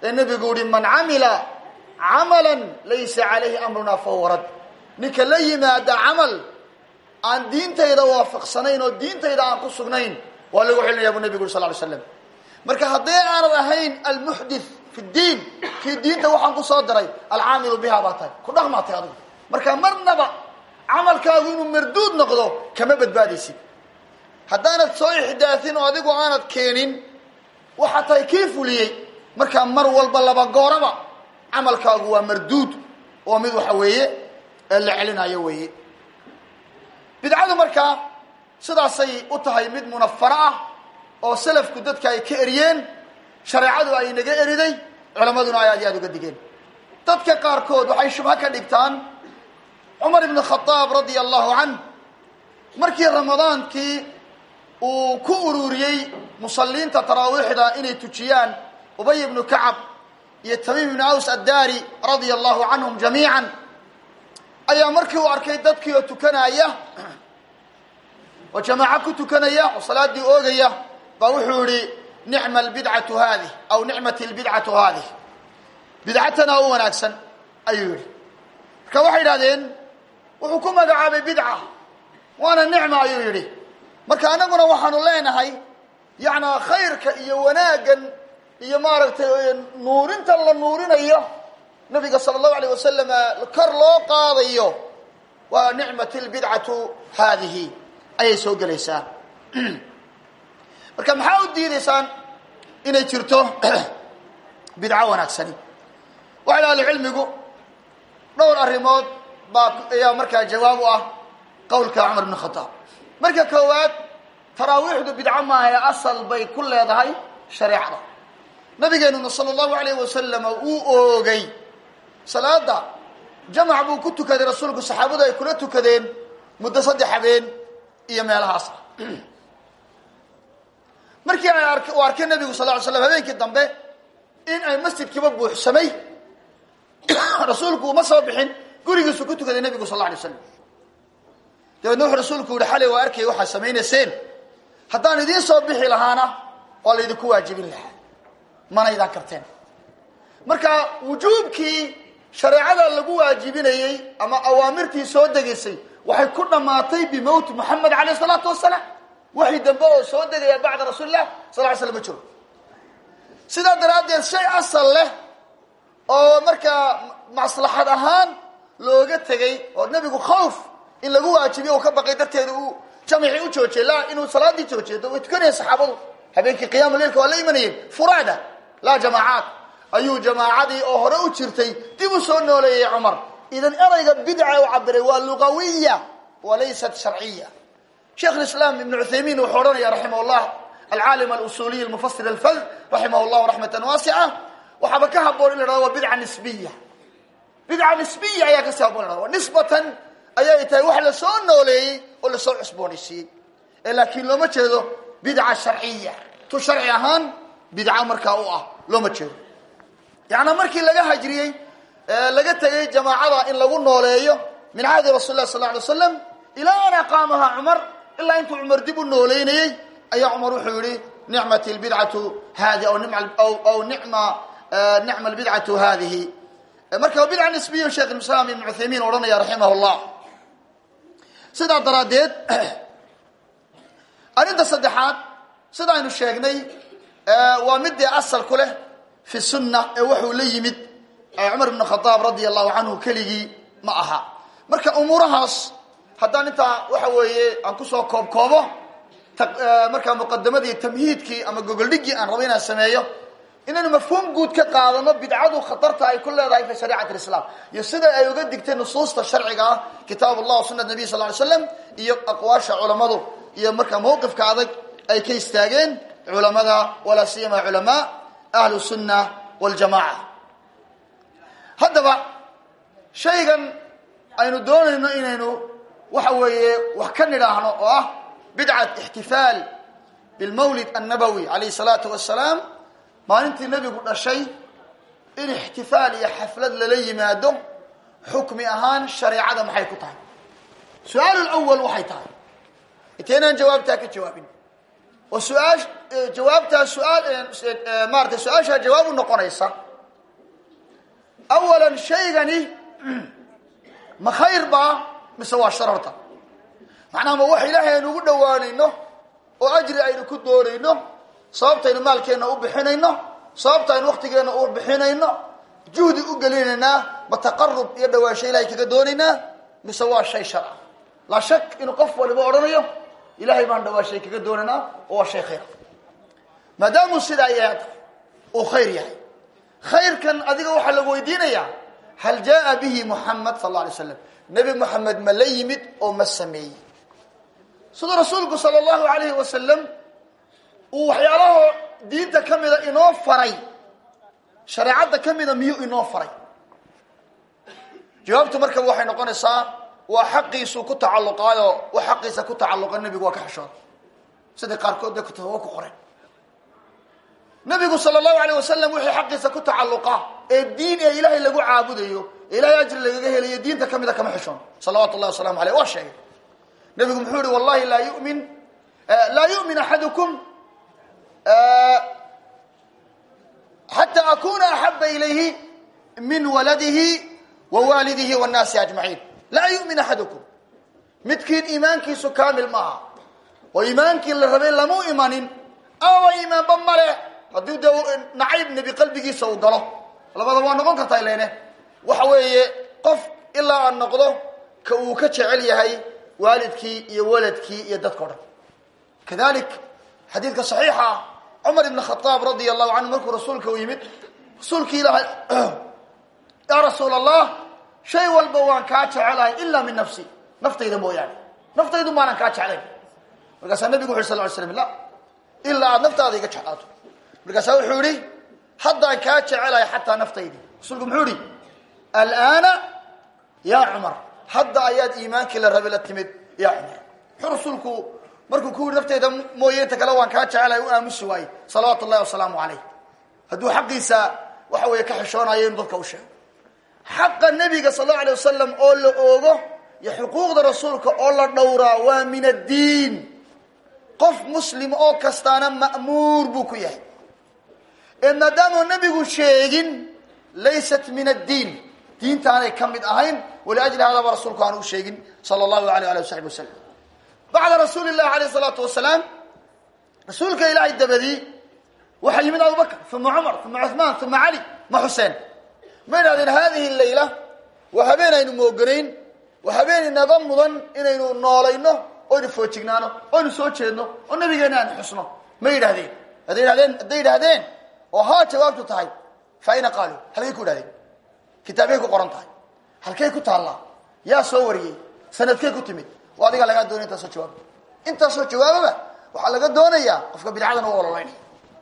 ee nebigu yihi man camila camalan laysa calayhi amruna fahuwa rad ninka la yimaada camal aan diintayda waafaqsanayn oo diintayda aan ku sugnayn waa lagu celinaya buu nebigu yuri sal ly slam marka haddii aanad ahayn almuxdith fi ddiin kii diinta waxaan ku soo daray alcaamilu biha baa tahay ku dhaqmaatay adigu marka marnaba camalkaagu inuu marduud noqdo kama badbaadaysid haddaanad soo ixdaahin oo adigu aanad keenin waxaa tahay kii fuliyey markaa mar walba laba gooraba camalkaagu waa marduud oo mid waxa weeye la celinayo weeye bidcadu markaa sidaasay u tahay mid munafaro ah oo salafku dadka ay ka eriyeen shareecadu ay naga eriday culammaduna ay aad iyo aad uga digeen dadka qaarkood waxay shubho ka dhigtaan cumar ibn khadaab radia allahu canh markii ramadaankii uu ku ururiyey musalliinta taraawiixda inay tujiyaan ubay ibnu kacab iyo tamiim ibnu aws addaari radia allahu canhum jamiican ayaa markii uu arkay dadkii oo tukanaya oo jamaaco ku tukanaya oo salaaddii oogaya baa wuxuu yihi nicma albidcatu haadih aw nicmati albidcatu haadih bidcatana u wanaagsan ayuu yihi marka waxay idhahdeen wuxuu ku magacaabay bidca waana nicma ayuu yidhi marka anaguna waxaanu leenahay yacnaa khayrka iyo wanaaggan iyo maaragtay nuurinta la nuurinayo nabiga sala allahu alayh wasalam kor loo qaadayo waa nicmat lbidcatu haadihi ayay soo gelaysaa marka maxaa u diidaysaan inay jirto bidco wanaagsani waxay ahli cilmigu dhowr arrimood baa ayaa markaa jawaab u ah qowlka cumar bn khadaab marka koowaad taraawiixdu bidco maaha ee asal bay ku leedahay shareecada nabigeenuna sala allahu alayh wasalam uu oogay salaada jamac buu ku tukaday rasuulku saxaabadu ay kula tukadeen muddo saddex habeen iyo meelahaas ah markii ay ark uu arkay nabigu sal ly slam habeenkii dambe in ay masjidkiiba buuxsamay rasuulku uma soo bixin gurigiisu ku tukaday nabigu sal la alay slam dabeedna wuxuu rasuulku yihi xalay waa arkay waxaad samaynayseen haddaan idiin soo bixi lahaana waa laydinku waajibin lahaa manaydaan karteen marka wujuubkii shareecada lagu waajibinayey ama awaamirtii soo degaysay waxay ku dhammaatay bimowti moxamed alayh isalaatu wasalaam waxay dambe oo soo degaya bacda rasuulilah sal ly slam ma jiro sidaa daraaddeed shay asal leh oo markaa maslaxad ahaan looga tegay oo nebigu khawf in lagu waajibiyo uu ka baqay darteeda uu jamicii u joojiyey la inuu salaadii joojiyo way tukanayeen saxaabadu habeenkii qiyaamu leilka waa la imanayeen furaada laa jamaacaat ayuu jamaacadii oo hore u jirtay dib u soo nooleeyey cumar idan erayga bidca u cabiray waa lugawiya walaysat sharciya sheekh islaam ibn cuthaymiin wuxuu odhanaya raximah llah alcaalim alusuliy almufasir alfad raximah llahu raxmatan waasica waxaaba ka haboon in la hahdo waa bidca nisbiya bidca nisbiya ayaa kasii haboon la hado nisbatan ayay tahay wax la soo nooleeyey oo lasoo cusboonaysiiyey ee laakiin looma jeedo bidca sharciya tu sharci ahaan bidca markaa u ah looma jeedo yaana markii laga hajriyey laga tegay jamaacada in lagu nooleeyo min cahdi rasul lah sal ly slam ilaa an aqaamaha cumar ilaa intuu cumar dib u nooleynayey ayaa cumar wuxuu yihi nicmat lbidcatu hadi aw nicma nicma lbidcatu hadihi marka bidca nisbiya sheekh islaam ibn cuthaymiin odhanaya raximah llah sidaa daraaddeed arrinta saddexaad sida aynu sheegnay waa midii asal ku leh fi sunna ee wuxuu la yimid cumar ibn khadaab radia allahu canhu keligii ma aha marka umuurahaas haddaan intaa waxa weeye aan kusoo koob koobo markaa muqadamadii tamhiidkii ama gogoldhigii aan rabo inaan sameeyo inaynu mafhuum guud ka qaadano bidcadu khatarta ay ku leedahay fi shariicati lislaam iyo sida ay uga digtay nusuusta sharciga ah kitaab allah wa sunat nabiy sal ly slam iyo aqwaasha culammadu iyo markaa mawqifka adag ay ka istaageen culamada walaa siyama culamaa ahlu sunna waljamaca haddaba shaygan aynu doonayno inaynu waxa weeye wax ka nidhaahno oo ah bidcat ixtifaal bilmawlid annabowi alayh salaatu wasalaam maalintii nebigu dhashay in ixtifaal iyo xaflad lala yimaado xukmi ahaan shareecada maxay ku tahay su-aal lwal waxay tahay intaynaan jawaabtaa ka jawaabin oo su-aa jawaabtaa su-aal maaratay su-aashaa jawaab u noqonaysa awalan shaygani ma khayr baa mise waa shar horta macnaha ma wax ilaahay aynu ugu dhowaanayno oo ajri aynu ku doonayno sababtaynu maalkeenna u bixinayno sababta aynu waktigeenna u bixinayno juhdi u gelinaynaa ma taqarub iyo dhawaansho ilahay kaga doonaynaa mise waa shay shar ah laa shak inuu qof waliba odhanayo ilahay baan dhawaashay kaga doonaynaa oo waa shay khayr maadaamuu sidaa yahay uu khayr yahay khayrkan adiga waxaa lagu weydiinayaa hal jaa bihi muxamed sal alla alay slam nebi moxamed ma la yimid oo ma sameeyey siduu rasuulku sala allahu alayhi wasalam uu waxyaalaha diinta ka mida inoo faray shareecadda ka mida miyuu inoo faray jawaabtu markaba waxay noqonaysaa waa xaqiisuu ku tacalluqaayo wax xaqiisa ku tacalluqa nebigu waa ka xishooda sidai qaarkood dee kutaba ku qoreen nabigu sala allahu alayh wasalam wixii xaqiisa ku tacalluqa ee diin ee ilaahay lagu caabudayo ee ilahay ajri lagaga helayo diinta ka mida kama xishoon salawatu llahi wasalamu aleyh waa sheegay nabigu muxuu yihi wallahi laa yumin laa yu'min axadukum xata akuna axaba ilayhi min waladihi wa waalidihi wannaasi ajmaciin laa yu'min axadukum midkiin iimaankiisu kaamil maaha oo iimaankii la rabay lamu imanin amaba iimaanba male haddii dee nacayb nebi qalbigiisa uu galo labada waa noqon kartaa ilene waxa weeye qof ilaa aan noqdo ka uu ka jecel yahay waalidkii iyo waladkii iyo dadka o dhan kadalik xadiidka saxiixa ah cumar ibn khadaab radia allahu canhu markuu rasuulka u yimid rasuulki ilaahay yaa rasuul allah shay walba waan kaa jecelahay ilaa min nafsi naftayda mooyaane naftaydu maanan kaa jeclayn markaasaa nabigu wuxu sal ly slam la ilaa aada naftaada iga jeclaato markaasaa wuxuu yihi haddaan kaa jecelahay xataa naftaydi rasuulku muxuu yihi alaana ya cumar hadda ayaad iimaankii la rabe la timid ya cumar muxuu rasuulku markuu ku yihi nafteyda mooye inta kale waan kaa jecelahay u aamusi waaye salawaatu llahi wasalaamu calayh hadduu xaqiisa waxa weeye ka xishoonayo inuu dadka u sheego xaqa nebiga sal allau alay wasalam oo la oogo iyo xuquuqda rasuulka oo la dhowraa waa min addiin qof muslim oo kastaana ma'muur buu ku yahay ee maadaamuu nebigu sheegin laysat min addiin diintaanay ka mid ahayn waliajli hadaba rasuulku aan u sheegin sala allahu alay ali wasaxbi wasalam bacda rasuuli llahi alayh isalaatu wasalaam rasuulka ilaahay dabadii waxaa yimid abubakr uma cumar uma cuhmaan uma cali ma xuseen ma idhahdeen hadihi layla waa habeen aynu mooganayn waa habeen inaga mudan inaynu noolayno oynu foojignaano oynu soo jeedno oo nabigeena aan xusno ma yidhahdeen hadday idhahdeen hadday yidhahdeen oo haa jawaabtu tahay fa ayna qaaluu halkay ku idhahdeen kitaabkay ku qoran tahay halkay ku taallaa yaa soo wariyey sanadkay ku timid oo adigaa lagaa doonaya intaasoo jawaaba intaasoo jawaababa waxaa laga doonayaa qofka bidcadan u ololaynaya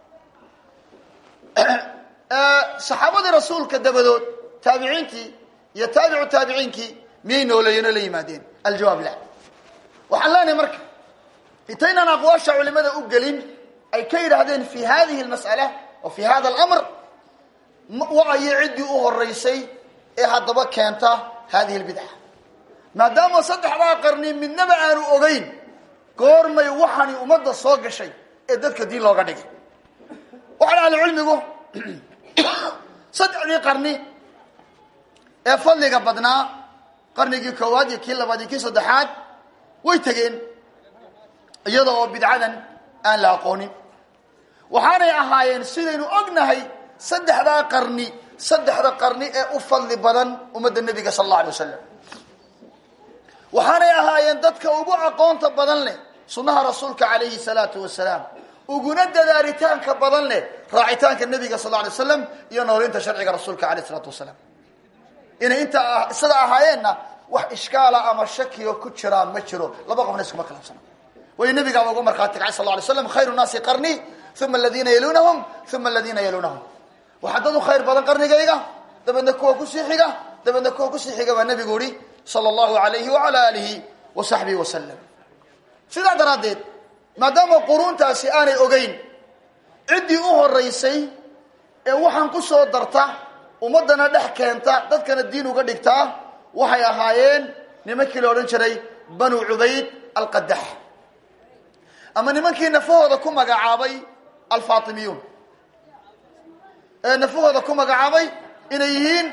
saxaabadii rasuulka dabadood taabiciintii iyo taabicu taabiciinkii miyay nooleeyeen oo la yimaadeen aljawaab la waxaan leenahay marka intaynaan aqwaasha culimada u gelin ay ka yidhaahdeen fi hadihi lmas'ala oo fi hada alamr waayo ciddii u horeysay ee haddaba keenta hadihi lbidca maadaama saddexdaa qarni midnaba aanu ogeyn goormay waxani ummadda soo gashay ee dadka diin looga dhigay waxaan ahli cilmigu saddexdii qarni ee fadliga badnaa qarnigii koowaad iyo kii labaad iyo kii saddexaad way tegeen iyada oo bidcadan aan la aqoonin waxaanay ahaayeen sidaynu ognahay saddexdaa qarni saddexda qarni ee u fadli badan ummadda nebiga sal alla alay wasalam waxaanay ahaayeen dadka ugu aqoonta badan leh sunnaha rasuulka calayhi salaatu wasalaam uguna dadaalitaanka badan leh raacitaanka nebiga sal alla alay waslam iyo noolinta sharciga rasuulka alayh isalaatu wasalaam inay inta sida ahaayeenna wax ishkaala ama shakiyo ku jiraa ma jiro laba qofna iskuma khilaafsana way nabigaaba ugu markhaati kacay sal ly slam khayru naasi qarni uma aladiina yalunahum uma aladiina yalunahum waxaa dad u khayr badan qarnigayga dabeedna kuwa kusii xiga dabeedna kuwa kusii xiga baa nabigu yihi sala allahu alayhi wala alihi wa saxbihi wasalam sidaa daraaddeed maadaama quruuntaasi aanay ogeyn ciddii u horeysay ee waxaan ku soo darta ummaddana dhex keenta dadkana diin uga dhigtaa waxay ahaayeen nimankii la odhan jiray banu cubayd alqadax ama nimankii nafahooda ku magacaabay alfatimiyuun ee nafahooda ku magacaabay inay yihiin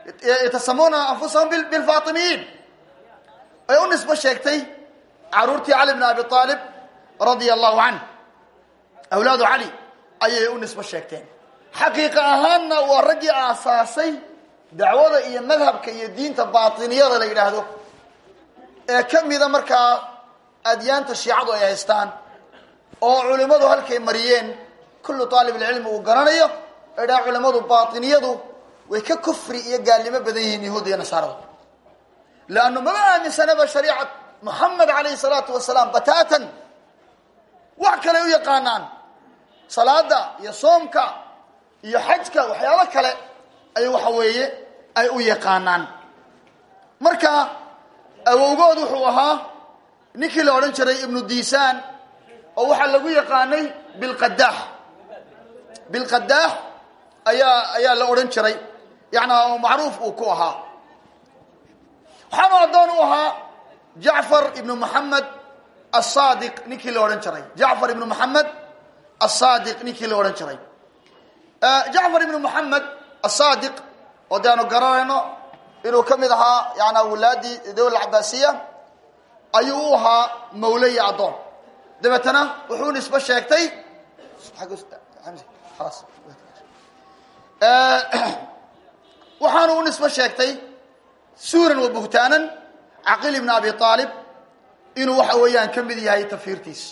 yatasamuuna anfusahum bilfaatimiyiin ay u nisbo sheegtay caruurtii cali bn abi aalib radia allahu canh awlaadu cali ayay u nisbo sheegteen xaqiiqa ahaanna waa raggii aasaasay dacwada iyo madhabka iyo diinta baatiniyada la yidhaahdo ee ka mida markaa adyaanta shiicadu ay haystaan oo culimmadu halkay mariyeen kullu aalibulcilmi uu garanayo idhaa culimmadu baatiniyadu way ka kufri iyo gaalnimo badan yihiin yahuudda iyo nasaarada leannu mama aaminsanaba shariicat moxamed calayhi salaatu wasalaam bataatan wax kale u yaqaanaan salaada iyo soomka iyo xajka waxyaalo kale ay waxa weeye ay u yaqaanaan marka awowgood wuxuu ahaa ninkii la odhan jiray ibnu diisaan oo waxaa lagu yaqaanay bilqadaax bilqadaax ayaa ayaa la odhan jiray yani macruuf uu ku ahaa waxaanu addoon u ahaa jacfar ibnu moxamed asaadiq ninkii la odhan jiray jacfar ibnu moxamed asaadiq ninkii la odhan jiray jacfar ibnu moxamed asaadiq oo de aanu garanayno inuu ka mid ahaa yani wulaadii dawla cabaasiya ayuu u ahaa mawle iyo addoon dabeetana wuxuu nisbo sheegtay waxaanu u nisbo sheegtay suuran wa buhtaanan caqiil ibn abi aalib inuu waxa weeyaan ka mid yahay tafiirtiis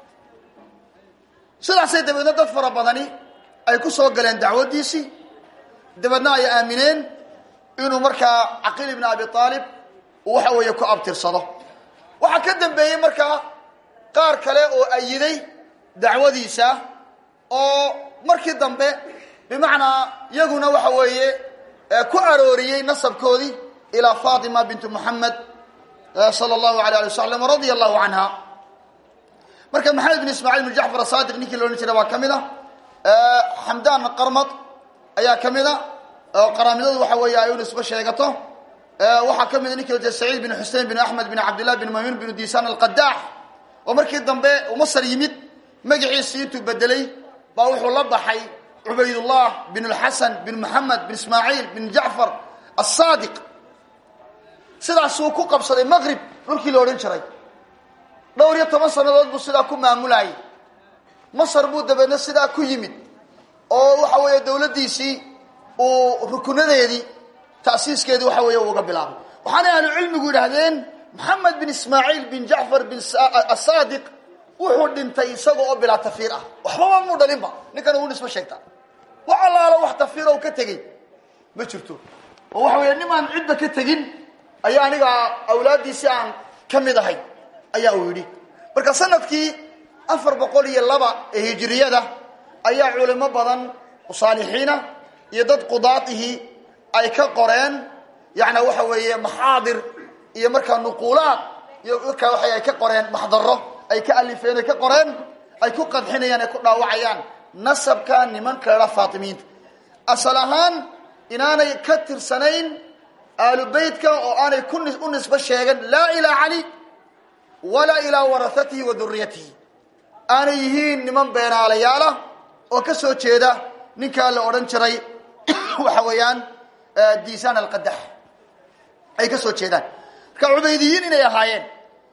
sidaasay dabeedna dad fara badani ay ku soo galeen dacwaddiisii dabeedna ay aamineen inuu markaa caqiil ibn abi aalib uu waxa weeye ku abtirsado waxaa ka dambeeyey markaa qaar kale oo ayiday dacwadiisa oo markii dambe bimacnaa iyaguna waxa weeye ku arooriyey nasabkoodii ilaa fatima bintu moxamed sala allahu alay ali wasalam radia allahu canha marka maxamed bin ismaaciil bin jacfar asadiq ninkii la odhan jiray waa ka mid a xamdan qarmad ayaa ka mid a oo qaraamidadu waxa weeye ay u nisbo sheegato waxaa ka mid a ninki la jira saciid bin xusein bin axmed bin cabdillah bin maymun bin disan alqadaax oo markii dambe uu masar yimid magaciisii intuu bedelay baa wuxuu la baxay cubaydullah bin lxasan bin moxamed bin ismaaciil bin jacfar asadiq sidaasuu ku qabsaday maqrib dhulkii la odhan jiray dhowr iyo toban sannadood buu sidaa ku maamulayay masar buu dabeedna sidaa ku yimid oo waxa weeye dawladdiisii uu rukunadeedii ta'siiskeedii waxa weeye uga bilaabay waxaana ahlu cilmigu yidhaahdeen moxamed bin ismaaciil bin jacfar bin asadiq wuxuu dhintay isaga oo bilaa tafiir ah waxbaba muu dhalinba ninkan uu nisbo sheegtaa wax allaalo wax tafiiro ka tegey ma jirto oo waxa weeye nimaan cidba ka tegin ayaa aniga awlaaddiisii aan ka mid ahay ayaa uu yidhi marka sanadkii afar boqol iyo laba ee hijiriyada ayaa culimo badan saalixiina iyo dad qudaadihii ay ka qoreen yani waxa weeye maxaadir iyo markaa nuquulaad iyo markaa waa ay ka qoreen maxdaro ay ka alifeen ay ka qoreen ay ku qadxinayaan ay ku dhaawacayaan nasabka nimanka ladha faatimiinta asal ahaan inaanay ka tirsanayn aalu beytka oo aanay ku u nisbo sheegan laa ilaa cali walaa ilaa warahatihi wa duriyatihi aanay yihiin niman beenaalayaalah oo ka soo jeeda ninkaa la odhan jiray waxa weeyaan diisaan alqadax ay ka soo jeedaan marka cubaydiyiin inay ahaayeen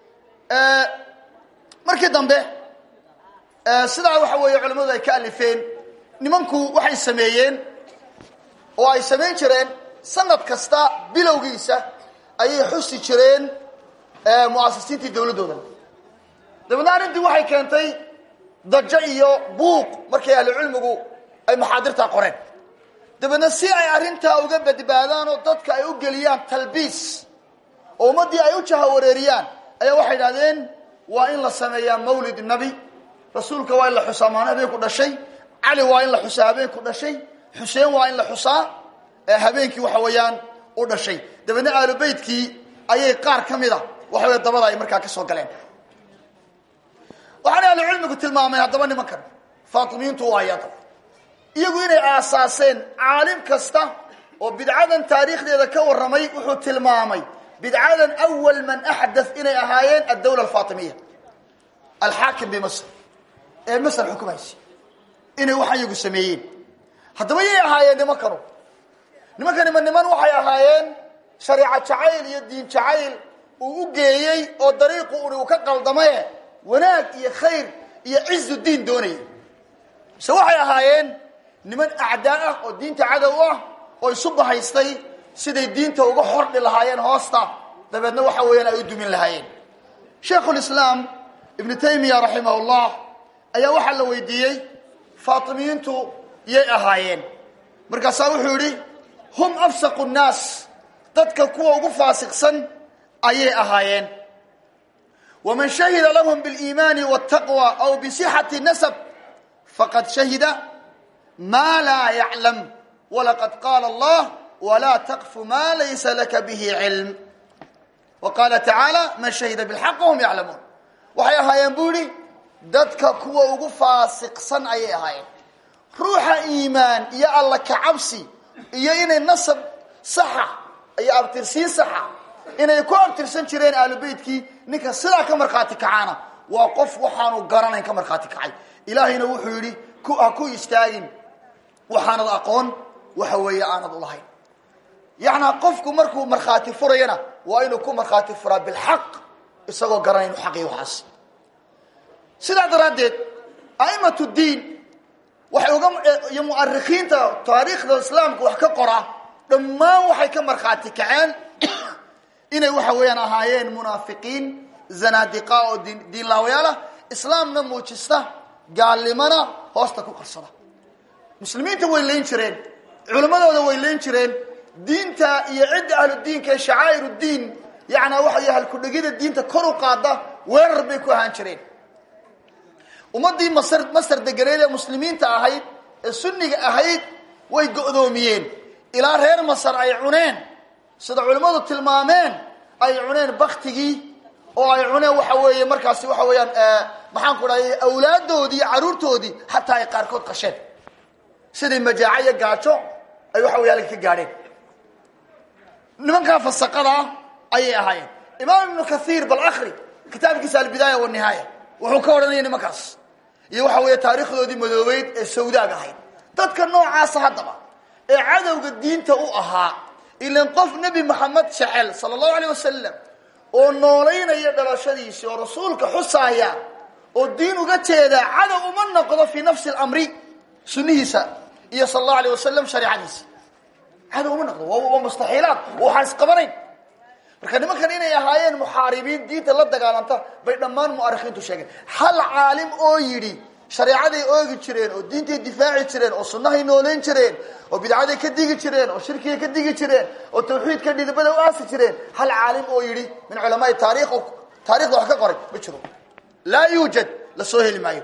markii dambe sidaa waxa weeye culamadu ay ka alifeen nimanku waxay sameeyeen oo ay samayn jireen sanad kasta bilowgiisa ayay xusi jireen mu'asisiintii dawladdooda dabeedna arrintii waxay keentay dajo iyo buuq markay ahlucilmigu ay maxaadirtaa qoreen dabeedna si ay arrintaa uga badbaadaan oo dadka ay u geliyaan talbiis oo ummaddii ay u jahawareeriyaan ayaa waxay idhahdeen waa in la sameeyaa mawlid nabi rasuulka waa in la xusaa maalin habeenku dhashay cali waa in la xusaa habeenku dhashay xuseen waa in la xusaa habeenkii waxa weeyaan u dhashay dabeedna aalu beytkii ayay qaar ka mid a waxa wey dabada ay markaa ka soo galeen waxaana ahlu cilmigu tilmaameen haddaba nimankan faatimiintu waa yada iyagu inay aasaaseen caalim kasta oo bidcadan taariikhdeeda ka warramay wuxuu tilmaamay bidcadan awal man axdath inay ahaayeen addawla alfaatimiya alxaakim bimasr ee masr xukumaysa inay waxaan iyagu sameeyeen haddaba yay ahaayeen nimankanu nimankani ma niman waxay ahaayeen shareeco jacayl iyo diin jacayl uu u geeyey oo dariiqu uni uu ka qaldamaye wanaag iyo khayr iyo cizu diin doonayay mise waxay ahaayeen niman acdaa ah oo diinta cadow ah oo isu bahaystay siday diinta uga xordhi lahaayeen hoosta dabeedna waxa weeyaan ay u dumin lahaayeen shaikhulislaam ibnu taymiya raximah llah ayaa waxaa la weydiiyey faatimiyiintu yay ahaayeen markaasaa wuxuu yidhi hum afsaqu nnaas dadka kuwa ugu faasiqsan ayay ahaayeen waman shahida lahum biliimaani waltaqwa aw bisixati nasab faqad shahida maa laa yaclam walaqad qaala allah walaa taqfu maa laysa laka bihi cilm wa qaala tacaala man shahida bilxaq wahum yaclamuun waxay ahaayeen buu yihi dadka kuwa ugu faasiqsan ayay ahaayeen ruuxa iimaan iyo alla kacabsi iyo inay nasab saxa iyo abtirsiin saxa inay ku abtirsan jireen aalubeytkii ninka sidaa ka markhaati kacaana waa qof waxaanu garanayn ka markhaati kacay ilaahayna wuxuu yidhi ha ku istaagin waxaanad aqoon waxa weeye aanad ulahayn yacnaa qofku markuu markhaati furayana waa inuu ku markhaati furaa bilxaq isagoo garanayn inu xaqiy waxaas sidaa daraaddeed a'imat diin waxay uga iyo mu'arikhiinta taariikhda islaamka wax ka qora dhammaan waxay ka markhaati kaceen inay waxa weeyaan ahaayeen munaafiqiin zanaadiqa oo diin diinlaawayaal ah islaamna muujista gaalnimana hoosta ku qarsada muslimiinta way layn jireen culimmadooda way layn jireen diinta iyo cidda ahludiinka ee shacaa'ir diin yacnaa waxa halkudhegida diinta kor u qaada weerar bay ku ahaan jireen ummaddii masr masar deganeed ee muslimiinta ahayd ee sunniga ahayd way go'doomiyeen ilaa reer masar ay cuneen sida culimmadu tilmaameen ay cuneen baktigii oo ay cuneen waxa weeye markaasi waxa weeyaan maxaan ku dhahay awlaaddoodii iyo carruurtoodii xataa ay qaarkood qasheen siday majaaco iyo gaajo ay waxa wey halka ka gaadheen nimankaa fasaqada ah ayay ahaayeen imaam ibnu kathiir bal akri kitaabkiisa albidaaya wanihaaya wuxuu ka odhanaya nimankaas iyo waxa weeye taariikhdoodii madoobeyd ee sawdaag ahayd dadka noocaasa haddaba ee cadowga diinta u ahaa ilan qof nebi maxamed jecel sala allahu aleyh wasalam oo noolaynaya dhalashadiisi oo rasuulka xusaaya oo diin uga jeedaa cadow uma noqdo fii nafsi lamri sunnihiisa iyo sala allahu aleyh wasalam shareicadiisa cadow uma noqdo waa mustaxiilaad waxaan isqabanayn marka nimankan inay ahaayeen muxaaribiin diinta la dagaalanta bay dhammaan mu'arikhiintu sheegeen hal caalim oo yidhi shareecaday oogi jireen oo diintay difaaci jireen oo sunnahay nooleyn jireen oo bidcaday ka digi jireen oo shirkigay ka digi jireen oo tawxiidka dhidibada u aasi jireen hal caalim oo yidhi min culamaai taarikh taarikhda wax ka qoray ma jiro laa yuujad la soo heli maayo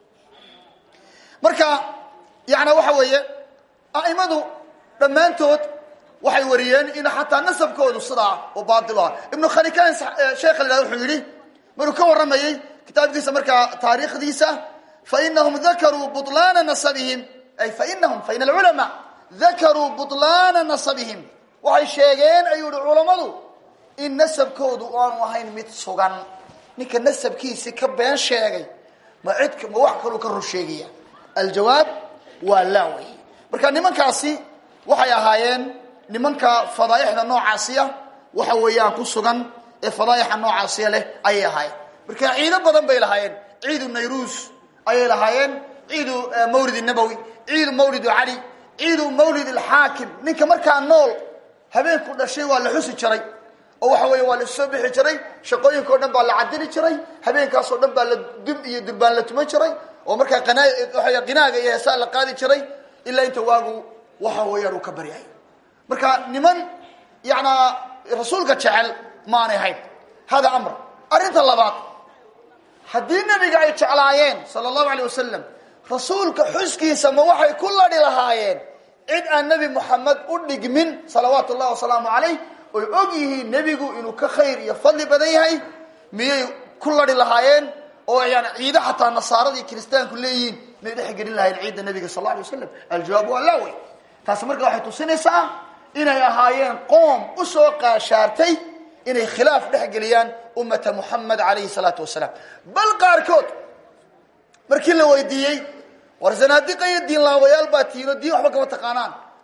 marka yana waxa weeye a'imadu dhammaantood waxay wariyeen in xataa nasabkoodu sidaa oo baatil ah ibnu khalikan sheekha la wuxuu yidhi maruu ka warramayey kitaabkiisa markaa taariikhdiisa fainahum dakaruu buطlaana nasabihim ay fainahum fain alculamaa dakaruu buطlaana nasabihim waxay sheegeen ayuu yihi culammadu in nasabkoodu aanu ahayn mid sugan ninka nasabkiisi ka been sheegay ma cid ma wax kaluu ka rur sheegaya aljawaab waa laa wey marka nimankaasi waxay ahaayeen nimanka fadaaixda noocaasiya waxa weeyaan ku sugan ee fadaa'ixa noocaasiya leh ayay ahaayeen marka ciido badan bay lahaayeen ciidu nayruus ayay lahaayeen ciidu mawlid nabowi ciidu mawlidu cali ciidu mawlid alxaakim ninka markaa nool habeenku dhashay waa la xusi jiray oo waxa weeye waa la soo bixi jiray shaqooyinka o dhan baa la cadili jiray habeenkaasoo dhan baa la dub iyo durbaan la tuman jiray oo markaa qanaa waa qinaaga iyo heesaa la qaadi jiray ilaa inta waagu waxa weeyaan uu ka baryay marka niman yanaa rasuulka jecel maanay hayn hada amr arrinta labaad haddii nebiga ay jeclaayeen sala allahu alay wasalam rasuulka xuskiisa ma waxay ku ladhi lahaayeen cid aan nebi moxamed u dhigmin salawaatu ullahi wasalaamu calayh oy og yihiin nebigu inuu ka khayr iyo fadli badan yahay miyay ku ladhi lahaayeen oo yani ciido xataa nasaarada iyo kiristaanku leeyihiin may dhexgelin lahayen ciidda nebiga sal la alay wasalam aljawaab waa laa wey taasi marka waxay tusinaysaa inay ahaayeen qoom u soo qaashaartay inay khilaaf dhex geliyaan ummata muxamed calayhi salaatu wasalaam bal qaarkood markii la weydiiyey war zanaadiqa iyo diin laabayaal baa tiino diin waxba kama taqaanaan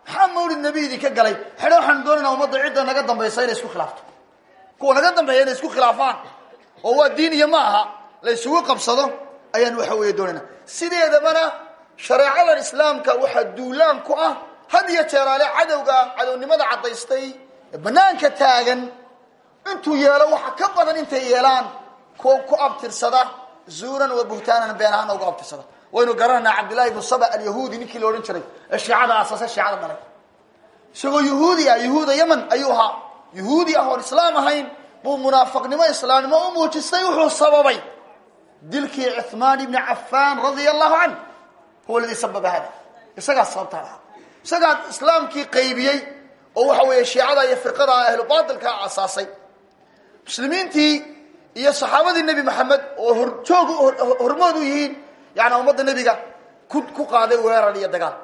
maxaa mawlid nebi idinka galay xedhe waxaan doonayna ummadda cidda naga dambaysa inay isku khilaafto kuwa naga dambeeya inay isku khilaafaan oo waa diin iyo ma aha la isugu qabsado ayaan waxa weeye doonayna sideedabana shareecadan islaamka waxaa duulaan ku ah had iyo jeeraale cadowga cadownimada caddaystay ee banaanka taagan intuu yeelo waxa ka badan intay yeelaan kuwa ku abtirsada zuuran wa buhtaanan been ahaana uga abtirsada waynu garanaynaa cabdillahi ibnu saba alyahuudi ninkii la odhan jiray ee shiicada asaase shiicada dhalay isagoo yahuudi ah yahuuda yeman ayuu ahaa yahuudi ah oon islaam ahayn buu munaafiqnimo islaamnimo u muujistay wuxuu sababay dilkii cuhmaan ibni cafaan radia allahu canh huwa ladii sababa hada isagaa sababtaa lahaa isagaa islaamkii qaybiyey oo waxa weeye shiicada iyo firqada ahlu baatilkaa asaasay muslimiintii iyo saxaabadii nebi maxamed oo horjoog hormood u yihiin yani ummadda nebiga ku ku qaaday weerar iyo dagaal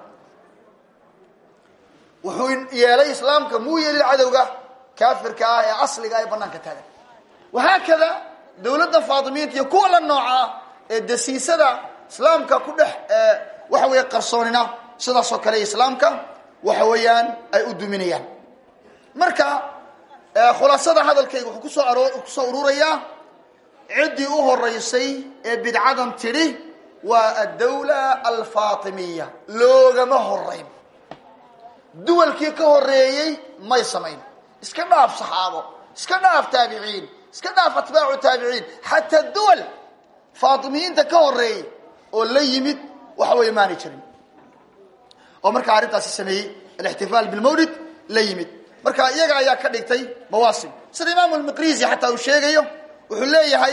wuxuu yeelay islaamka muu yeelin cadowga kaafirka ah ee asliga ee banaanka taagan wahaakada dawladda faatimiinta iyo kuwa la nooca ah ee dasiisada islaamka ku dhex waxa weeye qarsoonina sidaas oo kale islaamka waxa weeyaan ay u duminayaan marka khulaasada hadalkayga wuxuu kusoo aro kusoo ururayaa ciddii u horeysay ee bidcadan tidhi waa addawla alfaatimiya loogama horeyn duwalkii ka horeeyey may samayn iska dhaaf saxaabo iska dhaaf taabiciin iska dhaaf atbaacu taabiciin xataa duwal faatimiyiinta ka horeeyey oo la yimid waxa weeye maanay jirin oo markaa arrintaasi sameeyey alixtifaal bilmawlid la yimid marka iyaga ayaa ka dhigtay mawaasim sida imaamu lmiqrisi xataa uu sheegayo wuxuu leeyahay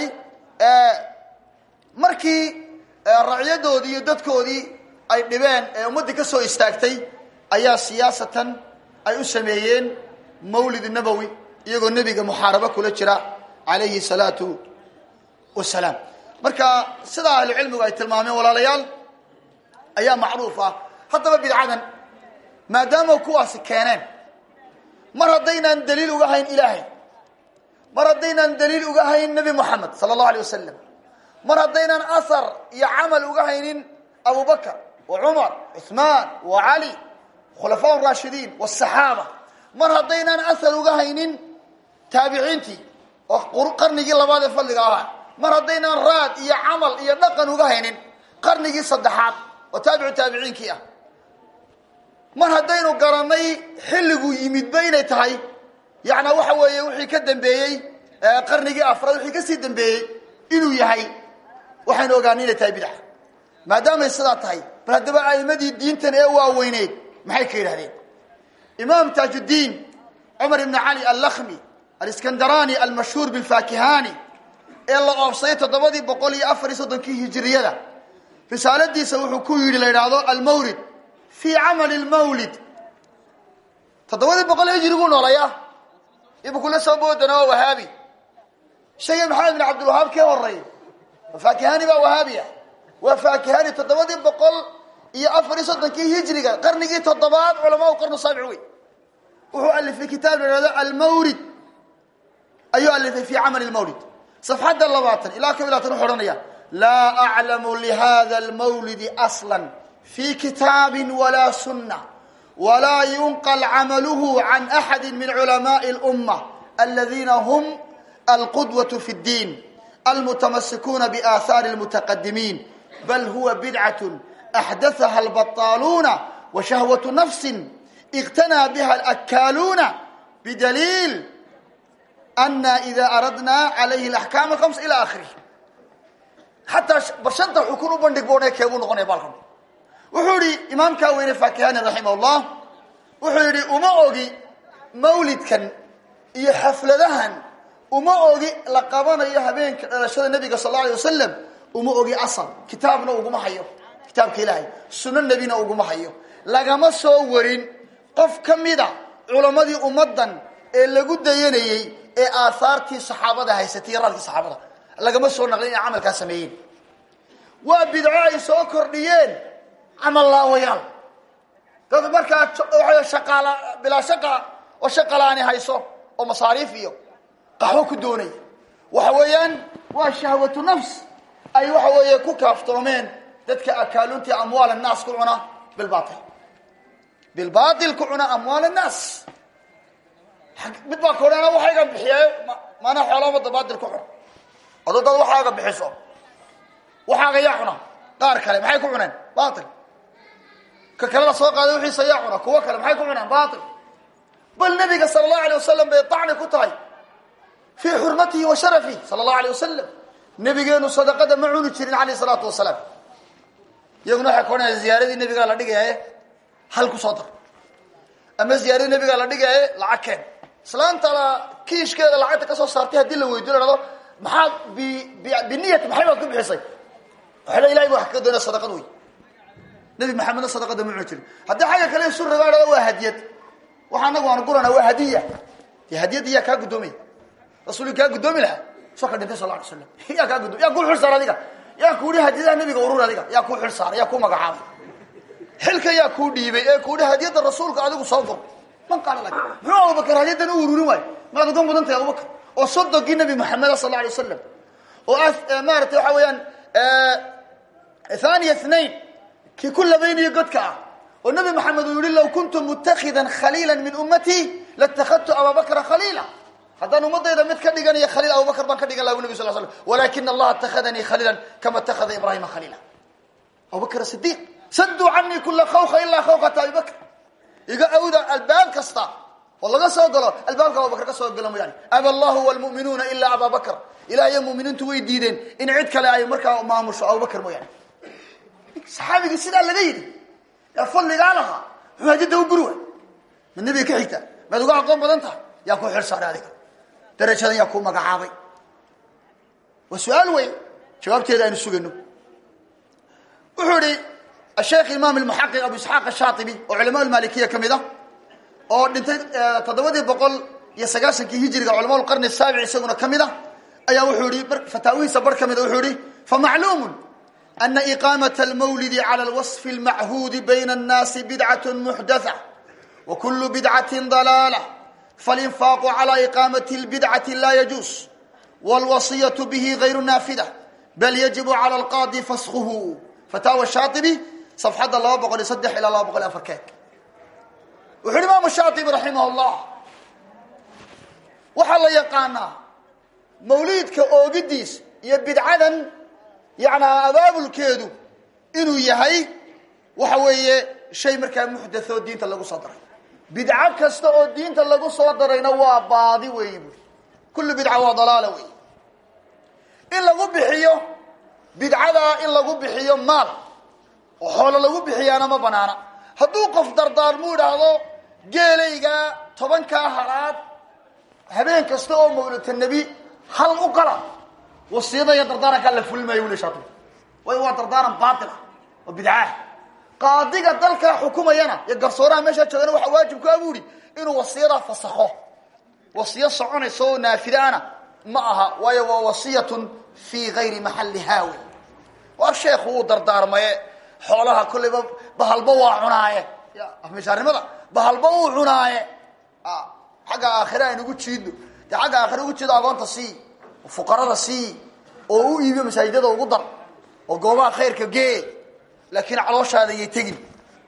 markii racyadoodii iyo dadkoodii ay dhibeen ee ummaddii ka soo istaagtay ayaa siyaasatan ay u sameeyeen mawlid nabowi iyagoo nebiga muxaarabo kula jira calayhi salaatu wasalaam marka sidaa ahlucilmigu ay tilmaameen walaalayaal ayaa macruuf ah haddaba bidcadan maadaama kuwaasi keeneen mar haddaynaan daliil uga hayn ilaahay mar haddaynaan daliil uga hayn nebi moxamed sala allahu alay wasalam mar haddaynaan ahar iyo camal uga haynin abu bakr wa cumar cuثmaan wa cali khulafaa raashidiin wاsaxaaba mar haddaynaan ahar uga haynin taabiciintii oo qarnigii labaad ee fadliga ahaa mar haddaynaan raad iyo camal iyo dhaqan uga haynin qarnigii saddexaad oo taabicu taabiciinkii ah mar haddaynu garanay xilliguu yimidba inay tahay yana waxa weeye wixii ka dambeeyey qarnigii afraad wixii kasii dambeeyey inuu yahay waxaynu ogaanay inay tahay bidca maadaamay sidaa tahay bal haddaba a'imadii diintan ee waaweyneyd maxay ka yidhahdeen imaam taajuddiin cumar ibn cali allakmi aliskandarani almashhuur bilfakihani ee la oobsaday toddobadii boqol iyo afar iyo soddonkii hijiriyada risaaladiisa wuxuu ku yidhi la yidhaahdo almawlid fi camali lmawlid toddobadii boqol hijriguu noolaya ibu kula soo boodana waa wahaabi shayga maxamed bin cabdilwahaab kee horeey faakihani baa wahaabi ah waa faakihani toddobadii boqol iyo afar iyo soddonkii hijriga qarnigii toddobaad culamaa qarnu saabic wey wuxuu alifay kitaab la ihahdo almawlid ayuu alifay fi camali lmawlid safxadda labaatan ilaa kob iyo labaatan wuxu odhanaya laa aclamu lihada almawlidi asla fi kitaabi walaa sunna walaa yunqal camaluhu can axadi min culamaai اlumma aladiina hum alqudwaة fi اddiin almutamasikuuna biaahaari اlmutaqadimiin bal huwa bidcaة axdathaha albaطaaluuna washahwaة nafsi اqtanaa biha alakaaluuna bidaliil ana ida aradna calayhi اlaxkaam alhams ila akhirih xataa bashanta xukun u bandhig boone keebuu noqonaya baalkan wuxuu yihi imaamkaa weyne fakihani raximah llah wuxuu yidhi uma ogi mawlidkan iyo xafladahan uma ogi la qabanayo habeenka dhalashada nebiga sal alla alay wasalam uma ogi asal kitaabna uguma hayo kitaabka ilaahay sunno nebina uguma hayo lagama soo warin qof ka mida culammadii ummaddan ee lagu dayanayey ee aahaartii saxaabada haysatay iyo raadkii saxaabada lagama soo naqlin inay camalkaa sameeyeen waa bidco ay soo kordhiyeen camal laawayaal dad markaa waa shaqaala bilaa shaqa oo shaqalaani hayso oo masaariif iyo qaxwo ku doonaya waxa weeyaan waa shahwatu nafs ay waxa weeye ku kaaftoomeen dadka akaaluntii amwaal annaas ku cuna bilbaatil bilbail ku cuna amwaal الnaas mid baa kodhana waxayga bixiye mana xoolomada bail ku cuna ado dad waxaaga bixiso waxaaga yaa cuna qaar kale maxay ku cuneen bail ka kale la soo qaaday wixiisa yaa cuna kuwo kale maxay ku cuneen bail bal nabiga sala allahu alay wasalam bay dacni ku tahay fii xurmatihi wa sharafihi sala allahu alay wasalam nabigeenu sadaqada ma cuni jirin alayh salaatu wasalaam iyaguna waxay koonaya ziyaaradii nabigaa la dhigaaye hal ku soo dar ama ziyaaradii nabigaa la dhigaaye lacag keen islaanta kiishkeeda lacagta ka soo saartay haddii la weydiyo la hahdo maxaad b biniyati maxay baad ku bixisay waxay le ilahay ba wax ka doonaya sadaqad wey nabi maxamedna sadaqada ma cuni jirin haddii xagga kale isu ragaa hahdo waa hadiyad waxa anagu aan gurana waa hadiya dee hadiyadda yaa kaa guddoomaya rasuuli kaa guddoomi lahaa soo ka dhintay sal la alay slam yaa kaa guddo yaa kuu xil saar adiga yaa ku ihi hadiyadaha nabiga urur adiga yaa kuu xil saaray yaa kuu magacaabay xilka yaa kuu dhiibay ee ku ihi hadiyadda rasuulka adigu soo gur man qaala lak muxuu abubakar hadiyaddan u ururin waayo maad uga mudan tahay abubakar oo sodogii nabi maxameda sal la alay wasalam oo maaratay waxa weeyaan thaniya thnain kii ku labaynayo godka ah oo nabi maxamed uu yihi law kuntu mutakhidan khaliila min ummatii latakadtu ababakra khaliila haddaan ummadayda mid ka dhiganayo khaliil abubakr baan ka dhigan laha bu nabig sal slam walakina allaha اtakhadanii khaliila kama اtakhada ibrahima khaliila abubakr sidiq saduu canii kula khawka ilaa khawkata abi bakr iga awda albaab kasta oo laga soo galo albaabka abubakr ka soo galo mooyaane aba allahu wlmu'minuuna ilaa aba bakr ilah iyo muminiintu way diideen in cid kale ay markaa maamusho abubakr mooyaane saxaabigii sidaa laga yidhi yaa fadligaa lahaa muxuu hadida u guri waay mid nabiga ka xigta maad uga aqoon badan tahay yaa ku xil saaray adiga darajadan yaa ku magacaabay waa su-aal wey jawaabteeda aynu sugayno wuxuu ihi asheekh imaam almuxaqiq abu isxaaq ashaatibi oo culama lmalikiya ka mid a oo dhintay toddobadii boqol iyo sagaashankii hijiriga culama lqarni saabic isaguna ka mid a ayaa wuxuu ihi fataawihiisa bar ka mid a wuxuu ihi famacluumun ana iqaamaة almawlidi calى lwaصfi اlmachuudi bayna الnaasi bidcaة muxdatha wa kulu bidcati dalaalة falinfaaqu calى iqaamati اlbidcati laa yajuus wاlwasiyaة bihi gayru naafida bal yajibu calى اlqaadi faskhuhu fataawa shaaibi safxadda laba boqol iyo saddex ilaa laba boqol iyo afar keeg wuxu uhi imaamu shaaibi raximah اllah waxaa la yaqaanaa mawliidka oogidiis iyo bidcadan yanaa abaabulkeedu inuu yahay waxa weeye shay markaa muxdathoo diinta lagu soo daray bidco kasta oo diinta lagu soo darayna waa baadi weeyi buui kullu bidca waa dalaala wey in lagu bixiyo bidcadaa in lagu bixiyo maal oo xoolo lagu bixiyaana ma banaana hadduu qof dardaarmu idhaahdo geelaygaa tobankaa halaad habeen kasta oo mawlata nebi hal u qala wasiyada iyo dardaarankaa la fulmaayo uli shaati waayo waa dardaaran baatil ah oo bidcaah qaadiga dalkaa xukumayana iyo garsooraha meeshaa joogana waxaa waajib ku abuuri inuu wasiyadaa fasakho wasiyo soconaysa oo naafidaana ma aha waayo waa wasiyatun fii gayri maxalli haawi waa sheekhu uu dardaarmaye xoolaha kollayba bahalba waa cunaaye mishaarnimada bahalba uu cunaaye xagga aakhire aynugu jiidno dee xagga aakhire ugu jiido agoonta sii fuqarada sii oo u iibiyo masaajidada ugu dar oo goobaha khayrka gee laakiin calooshaada yay tegin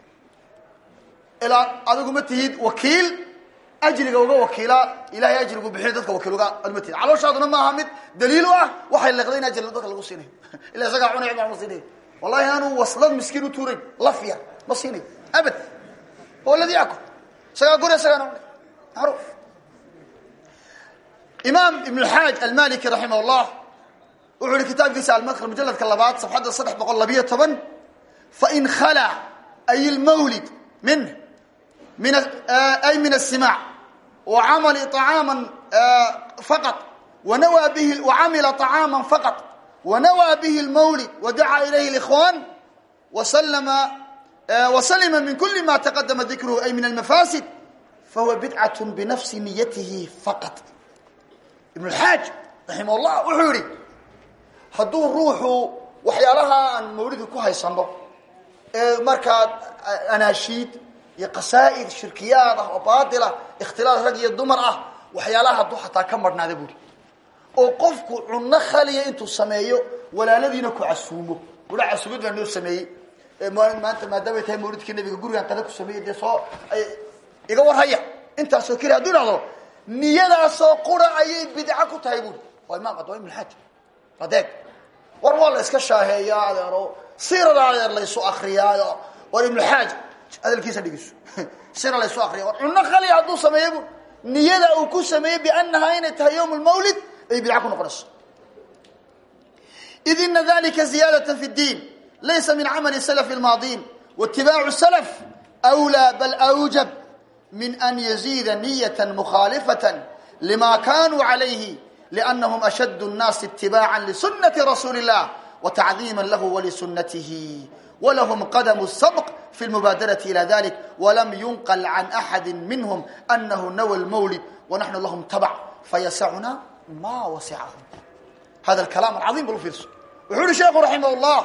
ilaa adigu ma tihid wakiil ajriga uga wakiila ilahay ajrigu bixin dadka wakiil uga ad ma tihid calooshaaduna maaha mid daliil u ah waxay leeqday in ajri dadka lagu siinayo ila isagaa cunay baa ma siinayo wallahi aanu waslad miskiin u tuurayn lafya ma siinayo abad huwa aladi yakul isagaa guri isagaana cunay macruuf imaam ibn xaaj almaliki raximah llah wuxuu ihi kitaabkiisa almadkl mujaladka labaad safxadda saddex boqol labiyo toban fain khala ay lmawlid min min ay min الsimاع وaml طعاama faqط wnawى bh وcamila طعاama faqط ونawى bه الmawlid وdacaa ilayh الإخوان وslma وslma min kuli ma تqdma dikrh ay min الmafاsid fahuwa bidcaة bnafsi niyatihi faqط ibn اxaaj raximah الlah wuxuu yihi hadduu ruuxu waxyaalaha aan mawlidi ku haysano ee markaa anaashiid iyo qasaa'id shirkiyaad ah oo baatilah ikhtilaaf rag iyo dumar ah waxyaalaha hadduu xataa ka marhnaada buuri oo qofku cunno khaliya intuu sameeyo walaaladiina ku casuumo ula casuumad baa noo sameeyey maanta maadaamay tahay mawlidkii nabiga gurigaan qada ku sameeyey dee soo iga warhaya intaasoo keli hadduu dhahdo niyadaasoo qura ayay bidca ku tahay buuri waa imaam adwa ibnulxaaj adeeg war waa la iska shaaheeyaa adeero siirada adeer laysu akriyaayo war ibnuxaaj hadalkiisa dhigeyso sira laysu akriya war cunno khaliya hadduu sameeyo bu niyada uu ku sameeyey biannahaa inay tahay yowm lmawlid ay bidca ku noqonayso id ina dalika ziyadة fi اdiin laysa min camali slf اlmaadiin waitibaacu slf أwlى bal أwjab min an yaziida niyaة mukhaalifaة lima kanuu عalayhi لأnahum ashad الnaasi اتibaaعa lsunaةi rasuuli الlah وتacظiima lah wlsunatihi wlahm qadm الsbq fi اlmubaadaraةi ilى dalik wlam yunql can axadi minhm anahu nawa اlmawlid wanaxnu lahm tabc fayasacuna ma wasicahum hada kalaam alcaiim bal fiirso wuxuu uhi sheekhu raximah llah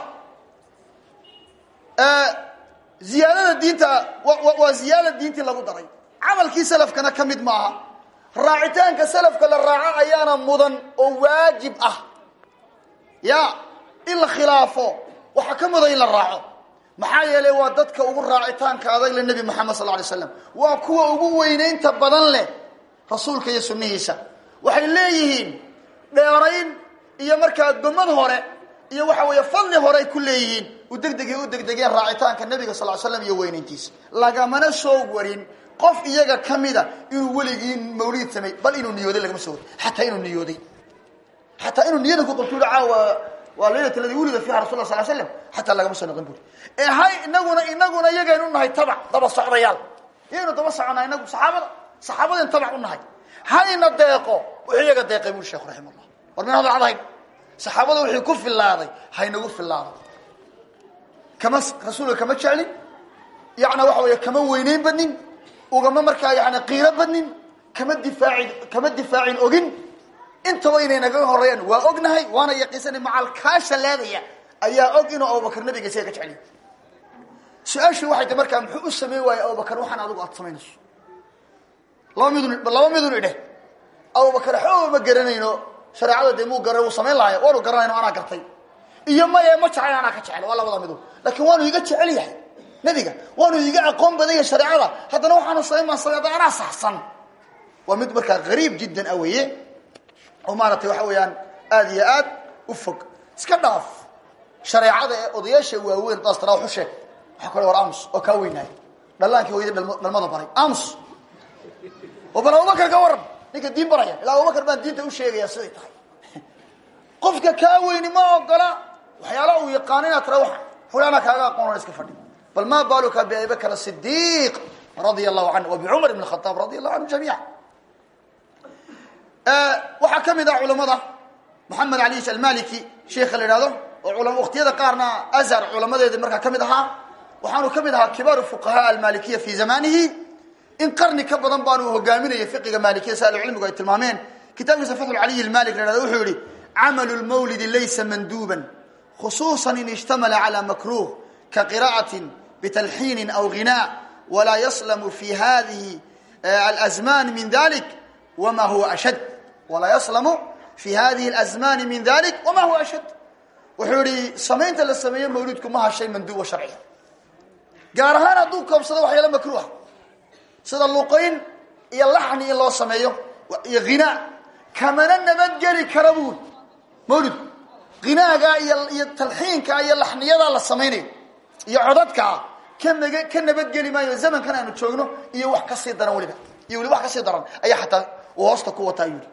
ziyaadada diinta waa ziyaada diintii lagu daray camalkii salafkana ka mid maaha raacitaanka salafka la raaco ayaana mudan oo waajib ah ya in la khilaafo waxaa ka mudan in la raaco maxaa yeelay waa dadka ugu raacitaanka adag le nebi moxamed sal lay slam waa kuwa ugu weynaynta badan leh rasuulka iyo sunnihiisa waxay leeyihiin dheerayn iyo markaa gomad hore iyo waxa weeye fadli hore ay ku leeyihiin u degdegay u degdegeen raacitaanka nebiga sal slam iyo weynayntiisa lagamana soo warin qof iyaga ka mida inuu weligii mawlid samey bal inuu niyooday lagama soo warin xataa inuu niyooday xataa inuu niyada ku qabto caawa waa laylat ladii wulida fiiha rasul la sal slam xataa lagama soo noqon buri ee hay inaguna inaguna iyagaynu nahay tabac daba socdayaal iyaynu daba soconaa inagu saxaabada saxaabadayn tabac u nahay hayna deeqo wuxuu iyaga deeqay buri sheekhu raxima llah war min hadal cadahayn saxaabada wixii ku filaaday haynagu filaaday kama rasuulka kama jeclin yana waxa weeye kama weyneyn badnin ugama markaa yani qiiro badnin kama difaacin kama difaacin ogin intaba inay naga horeeyaan waa ognahay waana yaqiisanay macalkaasha leedaya ayaa og inuu abubakar nabiga isaga ka jecliy su-aashii waxay ta markaa muxuu u sameyn waayey abubakar waxaan adigu aad samaynayso laba midun laba midun idheh abubakar xooba ma garanayno shareecada dee muu gara uu samayn lahay waanu garanayno anaa gartay iyo maye ma jecel anaa ka jecel waa labada midu laakiin waanu iga jecel yahay nebiga waanu iga aqoon badan yahay shareecada haddana waxaanu samayn baan samay anaa saxsan waa mid markaa gariib jiddan ah weeye oo maaragtay waxa weeyaan aada iyo aad u fog iska dhaaf shareecada ee odayaasha waaweyn daas taraa waxu sheeg waxaa kale war amus oo kaa weynaay dhallaankii hooyada dhalmada baray amus oo bal abubakar ka waran ninka diin baraya ilaa abubakar baan diinta u sheegaya siday tahay qofka kaa weyni ma ogola waxyaala uu yaqaano inaad tira waa fulana kaaga aqoon iska fadhi bal ma baluka biabibakr sidiq radia allahu canhu wa bicumar ibn khataab radia allahu canhu jamiica waxaa ka mid ah culamada moxamed alish almaliki sheikha la ihahdo oo waktiyada qaarna azhar culamadeedi markaa ka mid ahaa waxaanu ka mid ahaa kibaaru fuqahaa almalikiya fi zamanihi in qarni ka badan baanu hogaaminayay fiqiga maalikiya si ahlucilmigu ay tilmaameen kitaabkiisa fatxu caliy almalik la hahdo wuxuu yihi camalu lmawlidi laysa manduuban khusuusa in ishtamala cala makruh ka qira'atin bitalxiinin aw ghinaa walaa yaslamu fi hadihi alazman min dalik wma huwa ashad walaa yaslamu fi hadihi alazmani min dalik wama huwa ashad wuxuu yihi samaynta la sameeyo mawlidku ma hashay manduuba sharciga gaar ahaan hadduu koobsado waxyaala makruuha sida luqayn iyo laxni in loo sameeyo iyo ghinaa kamana nabadgeli kara buuri mawlidku ghinaagaa iyo iyo talxiinkaa iyo laxniyadaa la samaynayo iyo codadkaa ka nag ka nabadgeli maayo zamankan aanu joogno iyo wax kasii daran weliba iyo weli wax kasii daran ayaa xataa uu hoosta ku wataa yuri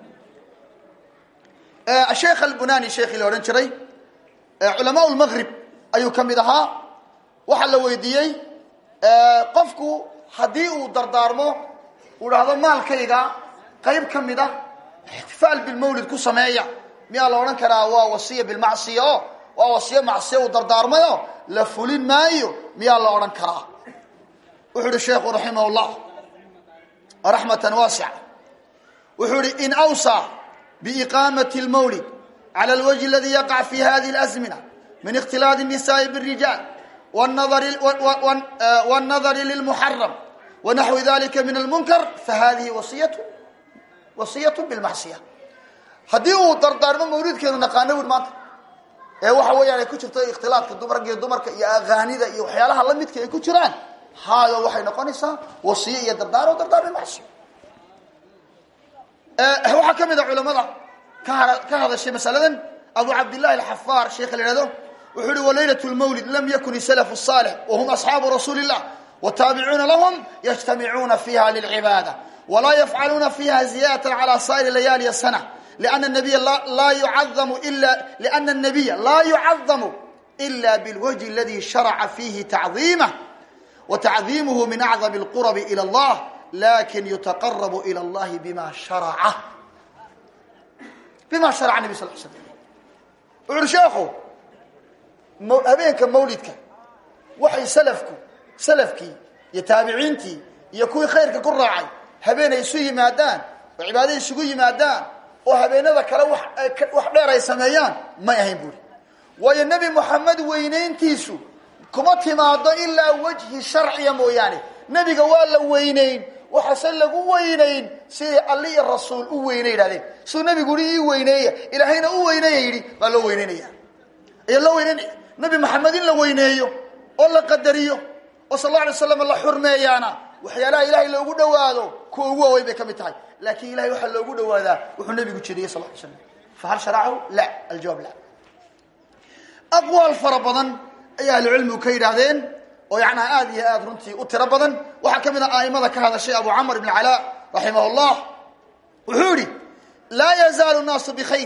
sheekh albunani sheekhii la odhan jiray culamaa lmaqrib ayuu ka mid ahaa waxaa la weydiiyey qofku haddii uu dardaarmo uu dhahdo maalkayga qayb ka mid ah ixtifaal bilmawlid ku sameeya miyaa la odhan karaa waa wasiya bilmacsiya o waa wasiyo macsiya uu dardaarmayo la fulin maayo miyaa la odhan karaa wuxuu ihi sheekhu raximah llah raxmatan waasica wuxuu ihi in awsى biiqaamati اlmawlid calى اlwجه aladi yaqع fi hadihi اlأزmina min اkhtilaad الnisaءi bالrijaal wالnadari lilmuxaram wanaxwi dalika min almunkar fahadihi wasiyat wasiyat bilmacsiya haddii uu dardaarmo mawlidkeenu naqaano wur maanta ee waxa weeyaan ay ku jirto ikhtilaafka dumarka iyo dumarka iyo aqaanida iyo waxyaalaha la midka ay ku jiraan haayo waxay noqonaysaa wasiye iyo dardaaro dardaarmi macsi waxaa ka mid a culamada ka ka hadashay masaladan abu cabdillahi alxafaar sheekha la ihahdo wuxuu uhi walaylat lmawlid lam yakun isalafu salix wahum asxaabu rasuuli illah wtaabicuuna lahum yajtamicuuna fiha lilcibaada walaa yafcaluuna fiha ziyadatan cala saa'iri layaali sana lana nabiya laa yucadamu ila liana الnabiya laa yucadamu ila bilwajhi aladi sharaca fihi tacdiimah watacdiimuhu min acdam اlqurabi ilى اllah lakin yutaqarabu ilى اllahi bima sharaca bima sharaca nabi sal l slam wuxu uhi sheekhu habeenka mawlidka waxay salafku salafkii iyo taabiciintii iyo kuwii khayrka ku raacay habeen ay isu yimaadaan oo cibaadada isugu yimaadaan oo habeenada kale wax wax dheer ay sameeyaan may ahayn buuri waayo nebi moxamed weynayntiisu kuma timaado ilaa wejhi sharciya mooyaane nebiga waa la weynayn waxaase lagu weynayn siday alli iyo rasuul u weyne yidhahdeen siduu nebigu i ii weyneeya ilaahayna u weyneeya yidhi baa loo weyneynaya ayaa loo weyneynaya nebi maxamed in la weyneeyo oo la qadariyo oo sal alla alay slam la xurmeeyaana waxyaalaha ilahay loogu dhawaado kuwa ugu waaweyn bay ka mid tahay laakiin ilahay waxaa loogu dhawaadaa wuxuu nabigu jeediyey sal ly slam fahal sharacahu la aljawaab la aqwaal fara badan ayay ahlucilmigu ka yidhaahdeen oo yacnaa aada iyo aada runtii u tiro badan waxaa ka mid a aimada ka hadashay abu camr ibn calaa raximah llah wuxuu yihi laa yazaalu naasu bikhayr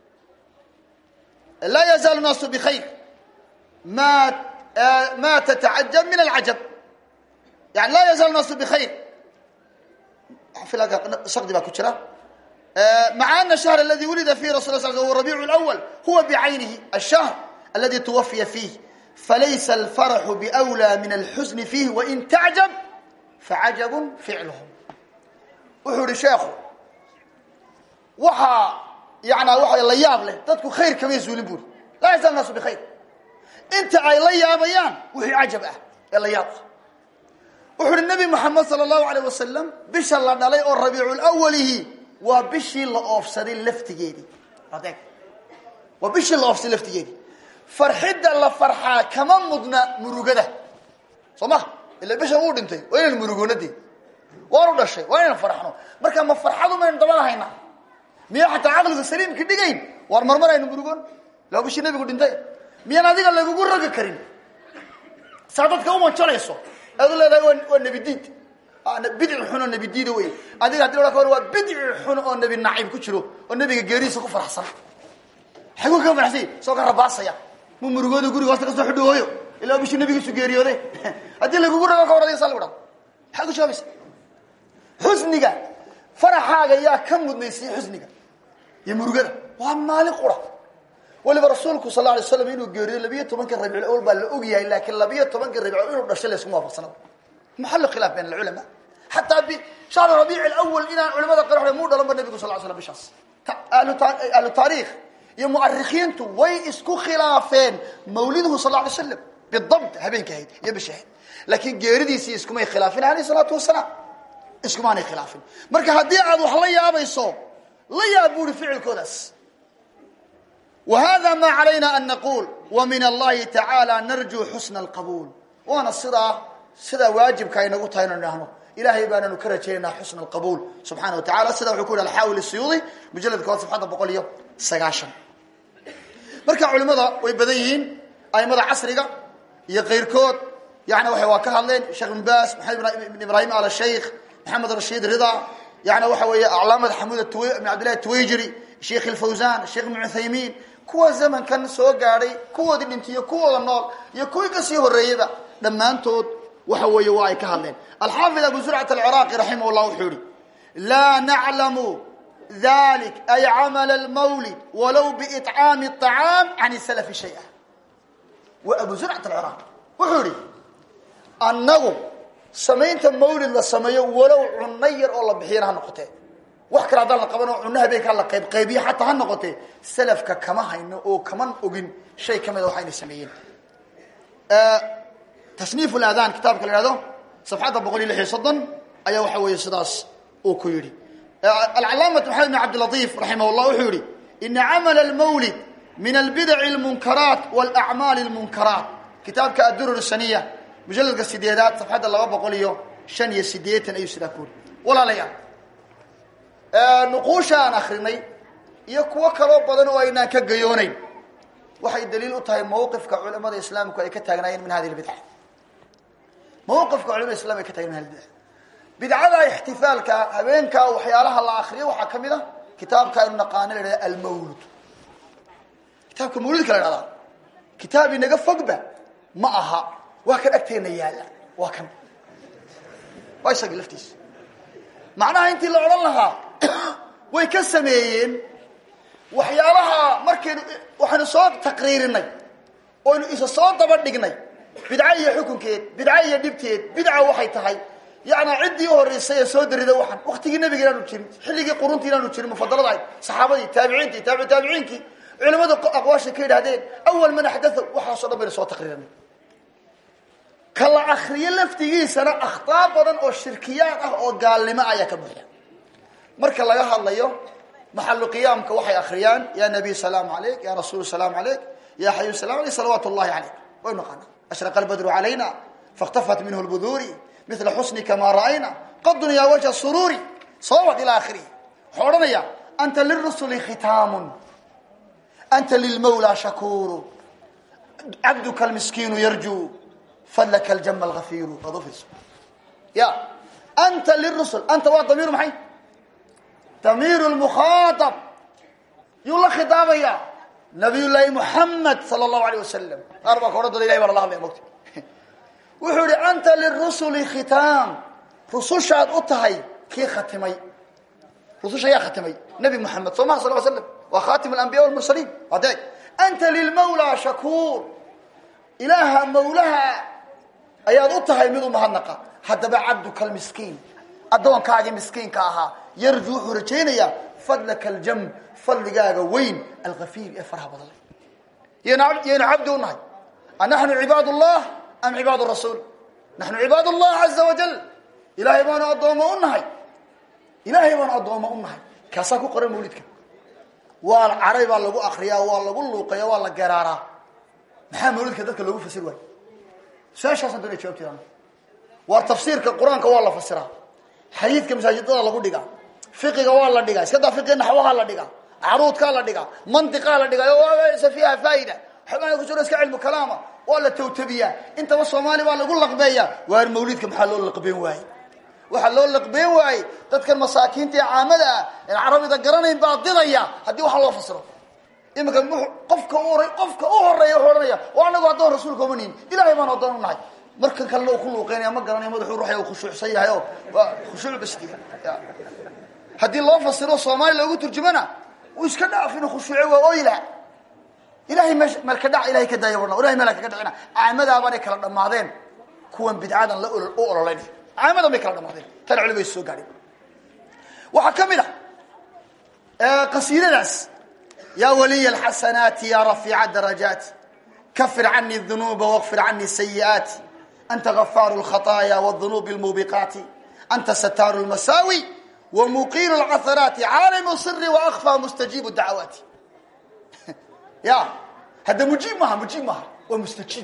laa yazaalu naasu bikhayr ma ma tatacajab min alcajab yani laa yazaalu naasu bikhayr shaqdi baa ku jira maca ana shahr aladi wulida fihi rasul sl huwa rabiicu lawal huwa bicaynihi ashahr aladi tuwafiya fiih falaysa alfaraxu biwlaa min alxusni fiih wain tacjab facajabun ficluhum wuxuu ihi sheekhu waxaa yanaa waxa la yaab leh dadku khayr kamay zuulin buuri laa yazaalu naasu bikhayr inta ay la yaabayaan wixii cajab ah ee la yaab ah wuxu uhi nabi moxamed sala allahu alayh wasalam bisha la dhalay oo rabiiculawalihi waa bishii la oofsaday laftigeedii adeeg waa bishii la oofsaday laftigeedii farxidda la farxaa kama mudna murugada soo ma ila bishan wuu dhintay waa inaynu murugoonadee waanu dhashay waa inaynu farxno marka ma farxadu maynu dabada haynaa miya xataa caqligu saliimka dhigayn waar marmar aynu murugoon laa bishii nabigu dhintay miyaan adiga lagugu rogi karin saa dadka u manjalayso aad u leedahay waa waa nebi diid bidci xun oo nebi diida wey adiga hadii la waa bidci xun oo nebi naciib ku jiro oo nebiga geerihiisa ku faraxsan xaguu ka faraxsay soo ka rabaasaya mu murugooda guriga hoosta kasoo xidho hooyo ilaa bishii nabigiisu geeriyoode haddii lagugu rogo ka war adiga saa lagu dhado maxaa ku jawaabaysa xusniga faraxaaga yaa ka mudnaysay xusniga iyo murugada waa maalin qura waliba rasuulku sal la alay slam inuu geeriyo labiyo tobanka rabicul awal baa la og yahay laakiin labiyo tobanka rabicul inuu dhashay laysuma waafaqsana maxallu khilaaf bayn alculamaa xataa bishahr rabiic alawal inaan culamada qar hore muu dhalanba nabigu sal l slam bishaas ahlu taariikh iyo mu'arikhiintu way isku khilaafeen mawliduhu sal la alay slam bidabt habeenka ahayd iyo bisha ahayd laakiin geeridiisii iskumay khilaafin alayh salaatu wasalaam iskumaanay khilaafin marka haddii aad wax la yaabayso la yaab buuri ficilkoodaas وhda ma عalayna an naqul وmin اllahi taعaalى narjuu xusna اlqabuul waana sidaa sidaa waajibka aynagu tahay inu idhaahno ilahay baananu ka rajaynaa xusna اlqabuul subxana wa taala sida wuxuu ku yhi alxaawil الsuyuudi mujaladka kood safxadda boqol iyo sagaashan marka culimada way badan yihiin aimada casriga iyo keyrkood yani waa waa ka hadleen sheekh ibn bas maxamed ibn ibrahim al sheikh maxamed rashiid rida yani waxa weeye aclaamad xamud ibn cabdillahi twayjiri sheikh اlfawsan sheekh ibn uthaymin kuwa zamankan soo gaadhay kuwoodii dhintay iyo kuwooda nool iyo kuwii kasii horeeyeyba dhammaantood waxa weeye waa ay ka hadleen alxaafid abu zurcat alciraaqi raximah llah wuxuu yihi laa naclamu dalik ay camala lmawlid walow biiطcaami الطacaam can salafi shaya wa abu zurcat alciraaqi wuxuu yihi annagu samaynta mawlid la sameeyo walow cunno yar oo la bixiyana ha noqotee wax kale haddaan la qaban oo cunno habeenkaa la qayb qaybiya xataa ha noqotee salafka kama hayno oo kaman ogin shay ka mida waxayna sameeyeen tasniif ladaan kitaabka la ihahdo safxadda boqol iyo lix iyo soddon ayaa waxa weeye sidaas uu ku yidhi alcalaamat maxamed bin cabdilatiif raximah llah wuxuu yihi ina camala lmawlid min albidaci almunkaraat walacmaali almunkaraat kitaabka addurur saniya mujalladka sideedaad safxadda laba boqol iyo shan iyo sideetan ayuu sidaa ku uri walaalayaal nuquusha aan akrinay iyo kuwo kaloo badan oo aynaan ka gayoonayn waxay daliil u tahay mawqifka culamada islaamku ay ka taagnaayeen min hadi lbidca mawqifka culamada islamka ay ka tagnayen min hadi bidca bidcada ixtifaalka habeenkaa waxyaalaha la akriyo waxaa ka mid a kitaabka aynu naqaano la ihahda almawlud kitaabka mawlidka la ihahdaa kitaab inaga fogba ma aha waa kan agteena yaalla waa kan waa isagii laftiisa macnaha intii la odhan lahaa way ka sameeyeen waxyaalaha markaynu waxaynu soo taqriirinay oynu isa soo daba dhignay bidca iyo xukunkeed bidca iyo dhibteed bidca waxay tahay yani ciddii horeysay ee soo darida waxaan waktigii nabiga inaanu jirin xilligii qurunta inaanu jirin mufadalada ahayd saxaabadii taabiciintii taabici taabiciinkii culimadu aqwaasha ka yidhahdeen awal man axdatha waxaaso dhan baynu soo taqriirinay ka la akriyo laftigiisana akhtaa badan oo shirkiyaad ah oo gaalnimo ayaa ka buuxa marka laga hadlayo maxalu qiyaamka waxay akriyaan ya nabiy salaamu alayk ya rasuul salaamu alayk ya xayu salam alayk salawaat llahi alayk way naqaana ashraqa albadru calayna fakhtafat minhu lbuduuri mila xusnika maa ra'ayna qadun ya wajha suruuri soo wad ilaa akhirihi wuxuu odhanaya anta lirusuli khitaamun anta lilmawla shakuuru cabduka almiskiinu yarjuu fadlaka aljama algafiiru waad ufiirso ya anta lirusul anta waa damiir maxay damiir lmukhaaab yuu la khitaabaya nabiy llaahi muxamed sala allahu alayh wasalam qaar baa ka odhan dada ilahay baa lala hadlaya mogta wuxuu yihi anta lirusuli khitaam rusushaad u tahay kii khatimay rususha yaa khatimay nabi moxamed soo maha sal l slam waa khatim alambiya walmursaliin adeeg anta lilmawla shakuur ilaaha mawlaha ayaad u tahay mid u mahadnaqa haddaba cabduka almiskiin addoonkaagii miskiinka ahaa yarju wuxuu rajaynayaa fadlaka aljam fadligaaga weyn alkafiir ee faraha badan yaynu cabdi u nahay anaxnu cibaad llah am cibaad rasuul naxnu cibaad llah caza wajal ilaahay baanu addoommo u nahay ilaahay baanu addoommo u nahay kaasaa ku qoran mawlidka waa caray baa lagu akriyaa waa lagu luuqaya waa la geraaraa maxaa mawlidka dadka loogu fasir waay su-aashaasaan doonay jawabteeda waa tafsiirka qur-aanka waa la fasiraa xadiidka masaajidada lagu dhigaa fiqiga waa la dhigaa iska daa fiqiga naxwaha la dhigaa caruudkaa la dhigaa mantiqaa la dhigaa sa fiiha faa'ida xubnaha ku jiro iska cilmu kalaama waa la tawtabiyaa intaba soomaali baa lagu laqbeeyaa waar mawlidka maxaa loo laqbeen waaye waxaa loo laqbeen waaye dadkan masaakiinta ee caamada ah en carabida garanayn baa didaya haddii waxa loo fasiro iminka qofka u hor qofka u horeeya wuxuu ohanaya oo anagu addoon rasuulka uma nihin ilahay baan addoon u nahay markan kalena uu ku luuqeynaya ma garanayo madaxuu ruuxay u khushuucsan yahay oo waa khushuuc basdiya haddii loo fasiro soomaali loogu turjumana uu iska dhaaf inuu khushuuce waa oyla ilahay me melka dhac ilahay ka daaya warna ilahay meel kaga dhacina caamadaabana kala dhamaadeen kuwan bidcadan la u ololeynay caamadan bay kala dhamaadeen tan culimay soo gaadhin waxaa ka mid a qasiidadaas ya waliy alxasanaati ya rafiica darajaat kafir cani dunuuba waqfir cani sayi'aati anta gafaaru lkhaطaaya wdunuubi lmuubiqaati anta sataaru lmasaawi wamuqiilu lcaharaati caalimu siri waakfaa mustajiibu dacawaati ya hadda mujiib maaha mujiib maaha waa mustajiib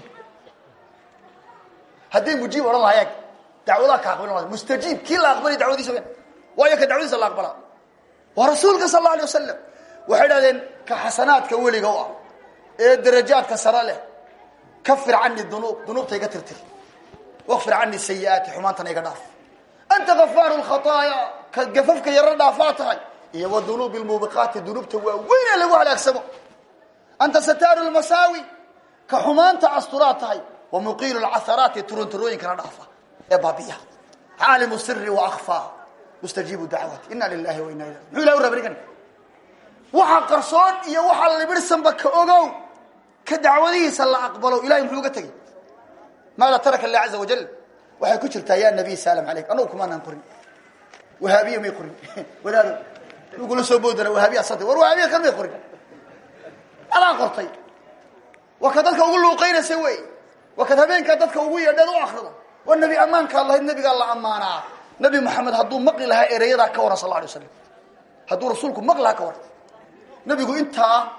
hadday mujiib odhan lahaye dacwadaha ka aqbalin laha mustajiib kii la aqbalay dacwadiisa wen waayo ka dacwadiisa la aqbalaa waa rasuulka sal alla alay wasalam waxay dhahdeen ka xasanaadka weliga u ah ee darajaadka sare leh kafir cani dunuub dunuubta iga tirtir waqfir cani sayi'aati xumaantana iga dhaaf anta gafaaru lkhataaya ka gafafka yaro dhaafaa tahay iyo wa dunuubi lmuubiqaati dunuubta waa weyn ee lagu halaagsamo anta sataaru lmasaawi ka xumaanta asturaad tahay wa muqiilu lcaharaati turunturooyinkana dhaafa ee baabiya caalimu siri waakfaa mustajiibu dacwaati ina lilahi wa ina ilah muxuu ilah u rabrigan waxa qarsoon iyo waxa libirsanba ka ogow ka dacwadihiisa la aqbalo ilahay muxuu uga tegay maada taraka ilah caza wajal waxay ku jirtaa ya nabiy salam alayk anagu kumaanaan qorin wahaabiya may qorin wadaado lagula soo boodana wahaabiya santa war wahaabiya kan may qorin adaa qortay waa ka dadka ugu luuqaynaysa wey waa kad habeenkaa dadka ugu yeedheed u akrido waa nebi ammaankaad lahayd nebigaa la ammaanaa nabi maxamed hadduu maqli lahaa ereyadaa ka waran sal la alay waslam hadduu rasuulku maqli lahaa ka waran nabigu intaa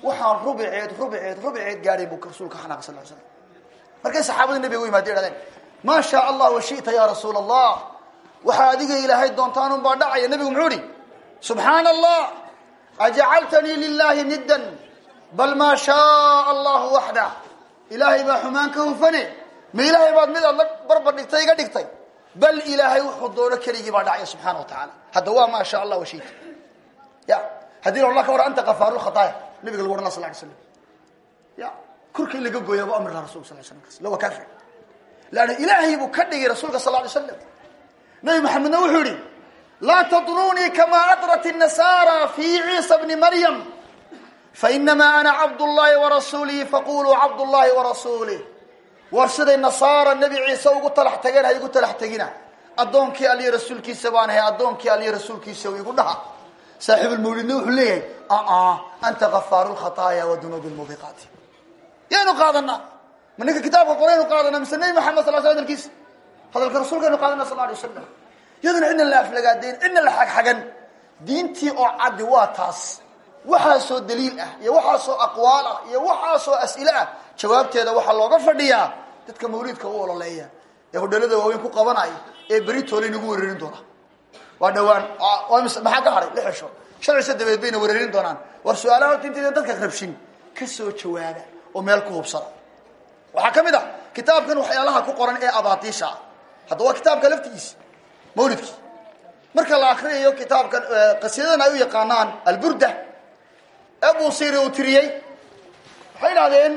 waxaan rubiceed rubiceed rubiceed gaadhay buu rasuulka xanaaqay sal slam markay saxaabadii nabiga u yimaadeen idhahdeen maa shaa allah washita ya rasuula allah waxaa adiga ilaahay doontaan un baa dhacaya nabigu muxuu ihi subxaana allah ajacaltanii lilahi niddan bal maa shaa allahu waxda ilaahay baa xumaan ka hufane ma ilaahay baad mid aad la barbar dhigtay iga dhigtay bal ilaahay wuxuu doono keligii baa dhacaya subxaana wa tacaala hadda waa maa sha allah washita ya haddii la ka war anta kafaaru lkhataaya nabiga lagu ohan la sal lay slam ya korka in laga gooya bu amri laha rasulka sal slam kas lawa kafir leanna ilaahay buu ka dhigay rasuulka sal lay slam nabi maxamedna wuxuu yihi laa tadrunii kamaa adrat الnasaara fi ciisa bni maryam fainamaa ana cabd llahi warasuulihi faquluu cabd llahi warasuulih war siday nasaara nebi ciise ugu talax tageen ha igu talax tegina addoonkii aliyo rasuulkiisa baan ahay addoonkii aliyo rasuulkiisa igu dhaha saaxiibulmawlidna wuxuu leeyahay aa anta kafaaru lkhataaya wa dunuub lmubiqaati yaynu qaadanaa ma ninka kitaabka qoraynu qaadanaa mise nebi maxamed sal sl hadalkiisa hadalka rasuulkaynu qaadana sal alay wasalam iyaduna cidna la aflagaadayn cidna la xagxagan diintii oo caddi waa taas waxaasoo daliil ah iyo waxaasoo aqwaal ah iyo waxaasoo as'ile ah jawaabteeda waxaa looga fadhiyaa dadka mawliidka u ololeeya ee hodhalada waaweyn ku qabanaya ee beri toole inagu wereerin doona waa dhawaan maxaa ka haray lix cisho shan cisho dabeed bayna wereerin doonaan war su-aalaha horta intayda dadka rabshin ka soo jawaaba oo meel ku hubsada waxaa ka mid ah kitaabkan waxyaalaha ku qoran ee abaatiisha ah hadda waa kitaabka laftigiisa mawlidkii marka la akriyayo kitaabkan qasiidadan ay u yaqaanaan alburda ee buusiri uu tiriyey waxay idhahdeen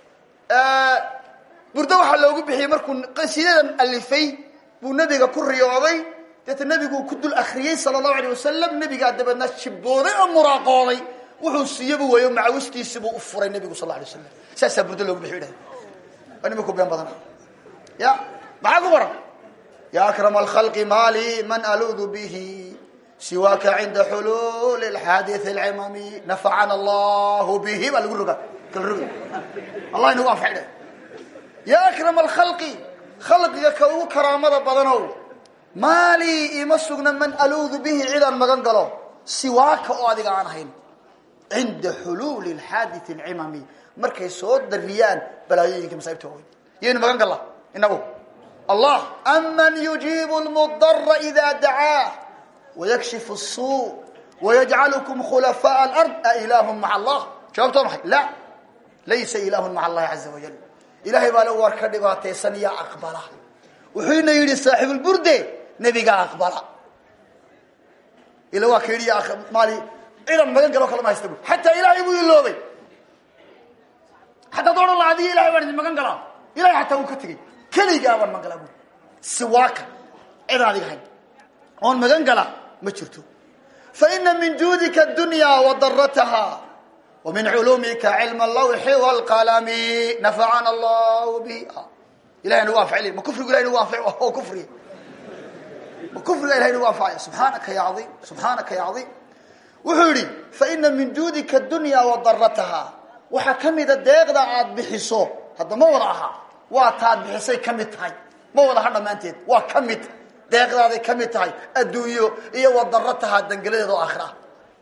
burdo waxaa loogu bixiyey markuu qasiidadan alifay buu nebiga ku riyooday deeta nebiguu ku dul akriyey sala allahu alay wasalam nebigaa dabeedna jibbooday oo muraaqooday wuxuu siiyaba weeyo macawistiisibuu u furay nebigu sal la alay waslam saasaa burdo loogu bixiy idhahde waa nimanku been badana ya maxaa ku qoran ya akram alkhalqi mali man aluudu bihi siwaaka cinda xuluuli alxaadith alcimami nafacana allahu bihi baa lagu roga kala roga allah inagu anfacdhe ya akram alkhalqi khalqiga ka ugu karaamada badanow maalii ima sugna man aluudu bihi cidaan magan galo siwaaka oo adiga aan ahayn cinda xuluuli alxaadith alcimami markay soo dariyaan balaayooyinka masaa'ibta waaweyn yaynu magan galla inagu allah aman yujiibu lmudara ida dacaah wayakshifu الsuu wayajcalukum khulafaaء alard ailaahu maca allah jawaabto maxay la laysa ilaahu maca allahi caza wajal ilahay baa le war ka dhibaataysan yaa aqbala wuxuuna yidhi saaxiibulburde nebigaa aqbala ila waa ka yidhi maali ciidan magan galo kala ma haysta bu xataa ilaahay buu iloobay xataa doodhan la adiga ilahay baan idin magan galaa ilahay xataa wuu ka tegey keligaa baan magan galaa bu siwaaka cidaan adiga hayn oon magan gala ma jirto faina min juudika adunya wadarataha wa min culumika cilma allawxi wlqalami nafacana allahu bihi ilahay nagu anfacil ma kufrigu ilahay nagu anfac oo kufriga ma kufriga ilahay nagu anfacaya subxaanaka ya caiim subxaanaka ya caiim wuxuu yihi faina min juudika adunya wadarataha waxaa kamida deeqda aad bixiso hadda ma wada ahaa waa taad bixisay ka mid tahay ma wada ha dhammaanteed waa ka mid deeqdaaday ka mid tahay adduunyo iyo wadarataha dangeladeeda oo aakhira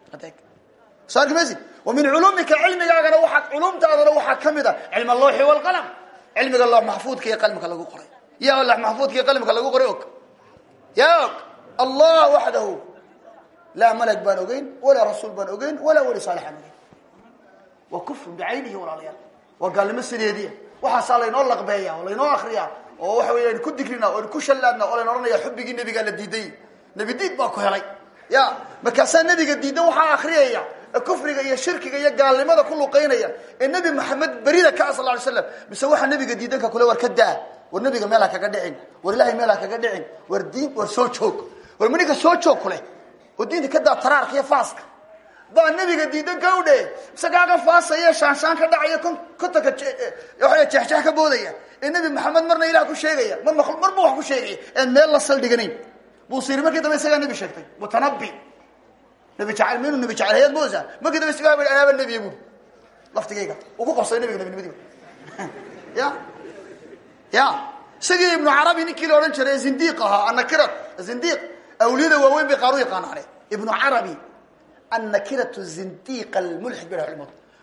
saarkimaysi wa min culumika cilmigaagana waaa culumtaadana waxaa ka mid a cilm allawxi walqalam cilmiga loox maxfuudka iyo qalimka lagu qoray yaa loox maxfuudka iyo qalimka lagu qoray og yaa og allah waxdahu laa malag baan ogeyn walaa rasuul baan ogeyn walaa weli saalixaan ogeyn waa kufr bicaynihi walaalayaal waa gaalnimo sideediya waxaasaa laynoo laqbeeya oo laynoo akriya oo waxa wey aynu ku dikrina o aynu ku shallaadna oo layn ohanaya xubbigii nebigaa la diiday nebi diid baa ku helay ya markaasaa nebiga diidan waxaa akriyaya ee kufriga iyo shirkiga iyo gaalnimada ku luqaynaya ee nebi maxamed berida ka sal lay slam mise waxaa nebiga diidanka kule war ka daa war nebiga meel ha kaga dhicin war ilahay meel ha kaga dhicin war diin war soo joog war maninka soo joog kuleh oo diinta ka daa taraarka iyo faaska baa nebiga diidan ka udhe mise kaaga faasaya shaanshaan ka dhacaya kontanka waa jeexjeex ka boodaya ee nebi maxamed marna ilah ku sheegaya mar marba wax ku sheegaya ean meel la saldhiganayn buusiri markii dambe isagaa nebi sheegtay mutanabi nebi jacayl minu nebi jacayl hayaad moosa markii dambe isagaa bai anaaba nebiya buri laftigayga uu ku qabsaday nebiga nebinimadiiba ya ya isagii ibnu carabi ninkii la odhan jiray zindiiq ahaa annakirat zindiiq awliyada waaweyn bay qaar u yaqaanaane ibnu carabi annakiratu zindiiq almulxid bay culimadu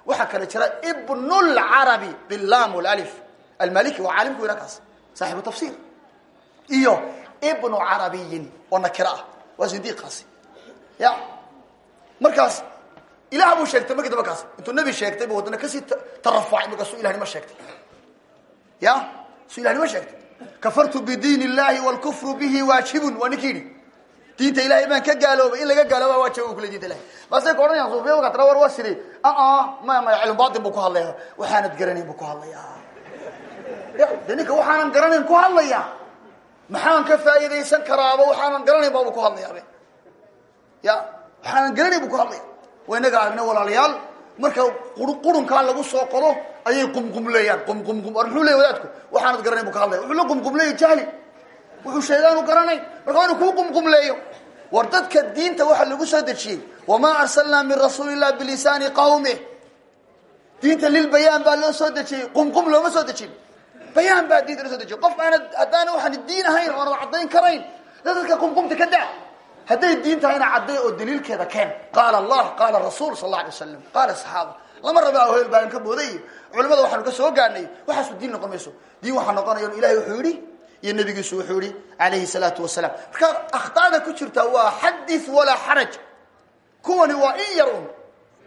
waxaa kale jira ibnu lcarabi bilam walif almaliki waa caalimku weyna kaas saaxibu tafsiir iyo ibnu carabiyin oo nakira ah waa zindiiqaasi ya markaas ilaah buu sheegtay markii damba kaas intuu nebi sheegtay buu haddana kasii tarafucay markaasuu ilahnimo sheegtay ya suu ilahnimo sheegtay kafartu bidiin illahi wlkufru bihi waajibun waa ninkii yidhi diinta ilahay baan ka gaaloobay in laga gaalooba waajib kule dinta ilahay maasay ka odhanayaan suufiyada tara war waa siri aa maya maya cilmu batin buu ku hadlaya waxaanad garanayn buu ku hadlaya ya de ninka waxaanan garanayn ku hadlaya maxaan ka faa'iidaysan karaaba waxaanan garanayn baabu ku hadlayaabe ya waxaanan garanayn buu ku hadlaya waa inaga aragna walaalayaal marka qurunkaa lagu soo qodo ayay qumqumleeyaan qumqumqum war muxuu leey wadaadku waxaanad garanayn bu ka hadlaya wuxuu la qumqumleeya jahli wuxuu sheegaanu garanayn marka waa inu kuu qumqumleeyo war dadka diinta waxaa lagu soo dejiyey wamaa arsalnaa min rasuuli illah bilisaani qawmi diinta lilbayaan baa loo soo dejiyey qumqum looma soo dejin bayaan baa diinta loo soo dejiyey qof aanad haddaana waxaan diin ahayn o aanad caddayn karayn dadka qumqumta ka daa hadday diin tahayna cadday oo daliilkeeda keen qaala allah qaala rasuul sal alla alay wasalam qaala saxaaba lama raba ahoel baan ka booday culimada waxaanu ka soo gaadhnay waxaasu diin noqon mayso diin waxaa noqonaya ilahay wuxuu yihi iyo nabigiisu wuxuu yihi alayhi salaatu wasalaam marka akhtaada ku jirta waa xadith walaa xaraj kuwani waa in yar un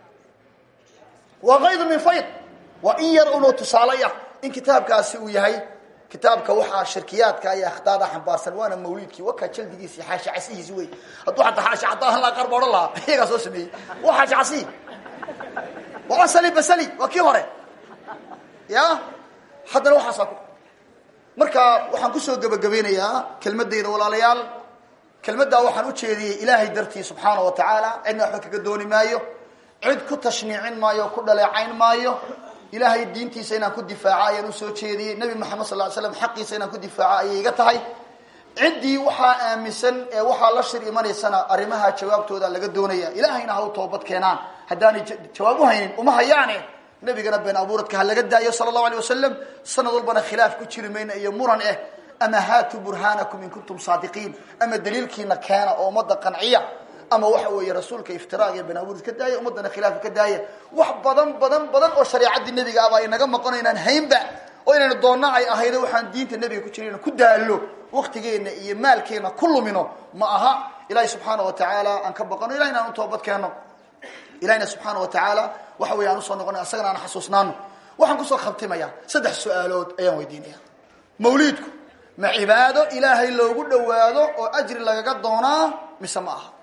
waa kaydu min fayd waa in yar un oo tusaalaya in kitaabkaasi uu yahay kitaabka waxaa shirkiyaadka iyo akhtaada xambaarsan waana mawliidkii wakaa jaldigiisi xaashi casihiisi wey hadduu ataa xaashi cadaahan laa qaar ba odhan lahaa iyagaa soo sameeyey waa xaashi casihi waa asali basali waa kii hore ya haddana waxaasaa ku marka waxaan kusoo gebagabeynayaa kelmadayda walaalayaal kelmaddaa waxaan u jeediyey ilaahay dartii subxaana wa tacaala cidna waxba kaga dooni maayo cid ku tashniicin maayo o ku dhaleecayn maayo ilaahay diintiisa inaan ku difaaco ayaan usoo jeediyey nebi moxamed sal ly slam xaqiisa inaan ku difaaco ayay iga tahay ciddii waxaa aaminsan ee waxaa la shir imanaysana arrimaha jawaabtooda laga doonaya ilaahayna ha u toobad keenaan haddaanay jawaab u haynin uma hayaane nabigana been abuuradka ha laga daayo sala allahu alay wasalam sanad walbana khilaaf ku jiri mayna iyo muran eh ama haatuu burhaanakum in kuntum saadiqiin ama daliilkiina keena oo ummadda qanciya ama waxa weeye rasuulka iftiraag iyo been abuurad ka daaya ummaddana khilaafka ka daaya wax badan badan badan oo shareecaddii nebiga ah baa inaga maqon inaan haynba oo inaynu doonna ay ahaydo waxaan diinta nebiga ku jirin ku daallo waktigeenna iyo maalkeenna ku lumino ma aha ilaahay subxaana wa tacaala aan ka baqano ilahina aan u toobad keenno ilahina subxaana wa tacaala waxa weeye aan usoo noqona asagana aan xasuusnaano waxaan kusoo khabtimayaa saddex su-aalood ayaan weydiinaya mawliidku ma cibaado ilaahay loogu dhowaado oo ajri lagaga doonaa mise ma aha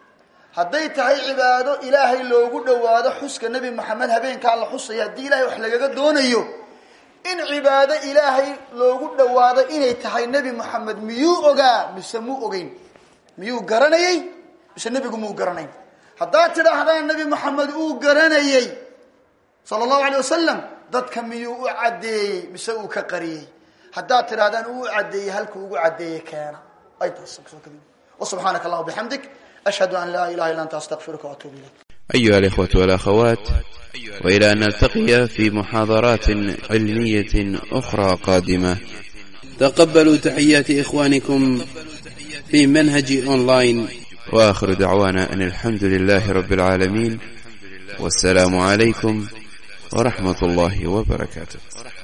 hadday tahay cibaado ilaahay loogu dhowaado xuska nebi maxamed habeenkaa la xusaya haddii ilahay wax lagaga doonayo in cibaado ilaahay loogu dhowaado inay tahay nebi moxamed miyuu ogaa mise muu ogeyn miyuu garanayey mise nebigu muu garanayn haddaad tidhaahdaan nebi moxamed uu garanayey sala allahu alay wasalam dadka miyuu u caddeeyey mise uu ka qariyey haddaad tidhahdaan uu u caddeeyey halkuu ugu caddeeyey keena ay taas wasubxaanaka allahuma bixamdik ashhadu an laa ilaha illa anta astaqfiruka waatuubu ilayk أيها الإخوة والأخوات وإلى أن نلتقي في محاضرات علمية أخرى قادمة تقبلوا تحيات إخوانكم في منهج أونلاين وآخر دعوانا أن الحمد لله رب العالمين والسلام عليكم ورحمة الله وبركاته